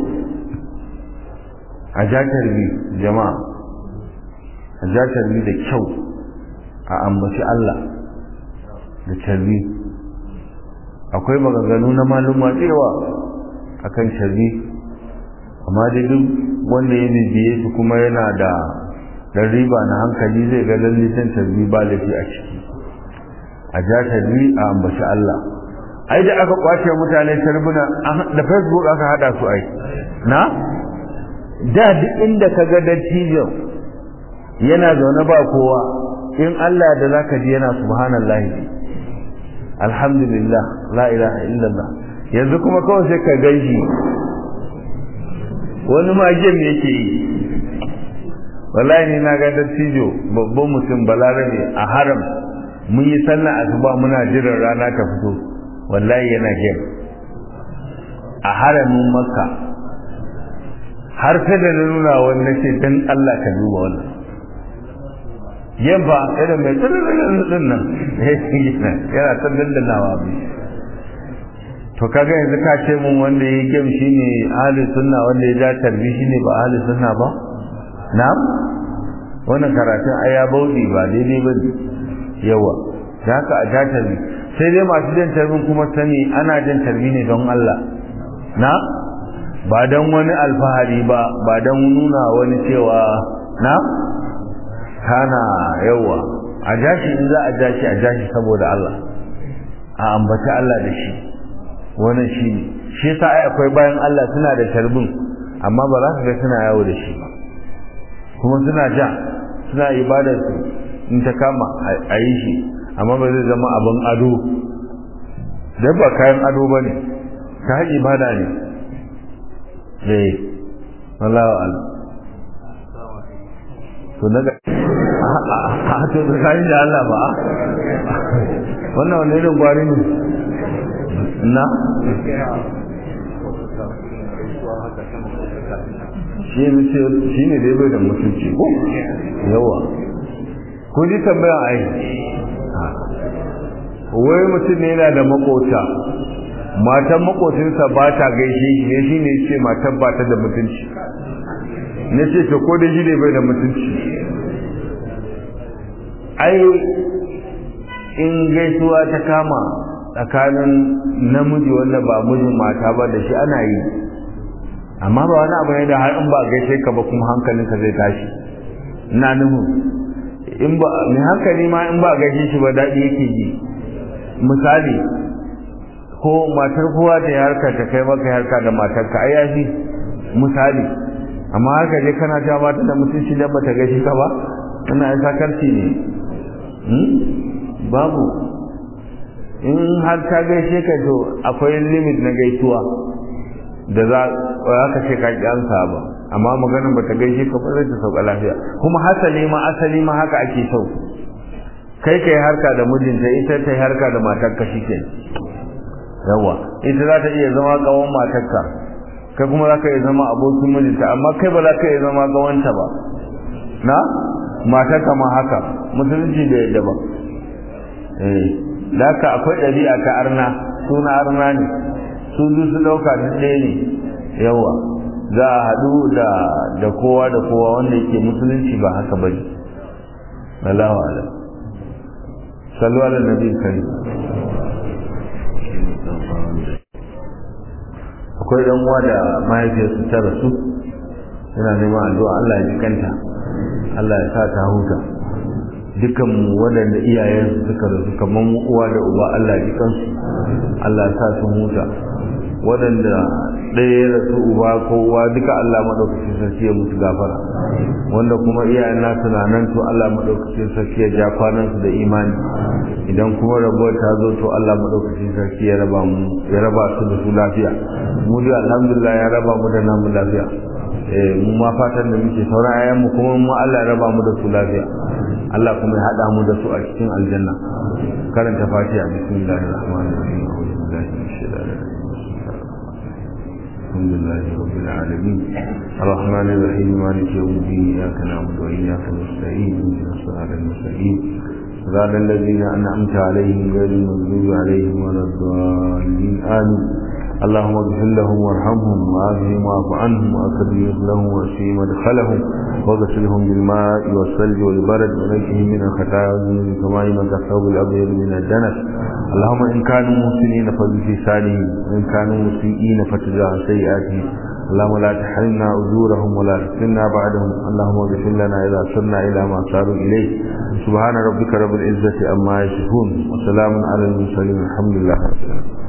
a ja tarbi jama'a a ja tarbi da kyau a ambaci Allah da tarbi akwai maganganu na maluma tsewa akan tarbi amma dai duk wanda ya bibiye su kuma yana da dan riba na hankali zai ga lallitan tarbi ba lafi a ciki a ja tarbi a ambaci Allah ai da aka kwace mutane tarbuna da facebook aka hada su ai na da duk inda ka ga dattijon yana zaune ba kowa in Allah da zaka ji yana subhanallah alhamdulillah la ilaha illallah yanzu kuma kawai sai ka gaishe wani ma gem yake yi wallahi ni na ga dattijo babban mutum balarabe a haram mun yi sallah asuba muna jiran rana ta fito wallahi yana gem a haramin makka har sai da na nuna wani nace dan Allah ka duba wannan yamma irin mai tsirrin nan yana ta dandanawa bi to kaga yanzu ka ce mun wanda ya gem shine ahli sunna wanda ya ja tarbi shine ba ahli sunna ba na'am wannan karatun aya baudi ba daidai ba yawa da haka a ja tarbi sai dai masu jan tarbin kuma sani ana jan tarbi ne don Allah na ba don wani alfahari ba ba don nuna wani cewa na kana yawa a jashi in za a jashi a jashi saboda Allah a ambaci Allah da shi wannan shi ne shi yasa ai akwai bayan Allah suna da tarbin amma ba za ka ga suna yawo da shi ba kuma suna ja suna ibadar su in ta kama a yi shi amma ba zai zama abin ado dan ba kayan ado ba ne ka ibada ne eh wallahu a'lam to daga a to da kai da Allah ba wannan wani irin gwari ne na shi ne ce shi ne dai bai da mutunci ko yawa ko ji tambaya ai wai mutum ne yana da makota matan makocinsa ba ta gaishe shi ne shi ne ce matan ba ta da mutunci na ce to ko da shi ne bai da mutunci ai in gaisuwa ta kama tsakanin namiji wanda ba mijin mata ba da shi ana yi amma ba wani abu ne da har in ba gaishe ka ba kuma hankalinka zai tashi ina nufin in ba mai hankali ma in ba gaishe shi ba daɗi yake ji misali ko matar kowa da ya harka ta kai maka harka da matarka ai yafi misali amma haka je kana ta mata da mutunci da bata gaishe ka ba ina ai sakarci ne babu in har ta gaishe ka to akwai limit na gaisuwa da za ka ce ka kyansa ba amma maganin ba ta gaishe ka ba zai ta sauka lafiya kuma hasali ma asali ma haka ake sau kai ka yi harka da mijinta ita ta yi harka da matarka shi ke yawa ita za ta iya zama kawon matarka kai kuma za ka iya zama abokin mijinta amma kai ba za ka iya zama kawanta ba na matarka ma haka musulunci da yadda ba eh da haka akwai ɗabi'a ta arna suna arna ne su duk su ɗauka duk ɗaya ne yawa za a haɗu da da kowa da kowa wanda yake musulunci ba haka ba ne Allahu ala sallu ala nabi kari akwai ɗan uwa da mahaifiyarsu ta rasu yana neman addu'a Allah ya ji kanta Allah ya sa ta huta dukan waɗanda iyayensu suka rasu kamar uwa da uba Allah ya ji kansu Allah ya sa su huta waɗanda ɗaya ya rasu uba ko uwa duka Allah maɗaukacin sarki ya musu gafara wanda kuma iyayen nasu na nan to Allah maɗaukacin sarki ya ja kwanansu da imani idan kuma rabuwar ta zo to Allah maɗaukacin sarki ya raba mu ya raba su da su lafiya mu dai alhamdulillah ya raba mu da namu lafiya eh mu ma fatan da muke sauran ayan mu kuma mu Allah ya raba mu da su lafiya Allah kuma ya hada mu da su a cikin aljanna karanta fatiha bismillahir rahmanir rahim a'udhu billahi minash shaitanir rajim الحمد لله رب العالمين الرحمن الرحيم مالك يوم الدين اياك نعبد واياك نستعين اهدنا الصراط المستقيم صراط الذين انعمت عليهم غير المغضوب عليهم ولا الضالين امين اللهم اغفر لهم وارحمهم وعافهم واعف عنهم واكرم لهم واشفهم مدخلهم واغسلهم بالماء والثلج والبرد ونجهم من الخطايا والذنوب كما ينقى الثوب الابيض من الدنس اللهم ان كانوا محسنين فزد في سالهم وان كانوا مسيئين فتجاه سيئاتهم اللهم لا تحرمنا اجورهم ولا تفتنا بعدهم اللهم اغفر لنا اذا صرنا الى ما صاروا اليه سبحان ربك رب العزه عما يصفون وسلام على المرسلين الحمد لله رب العالمين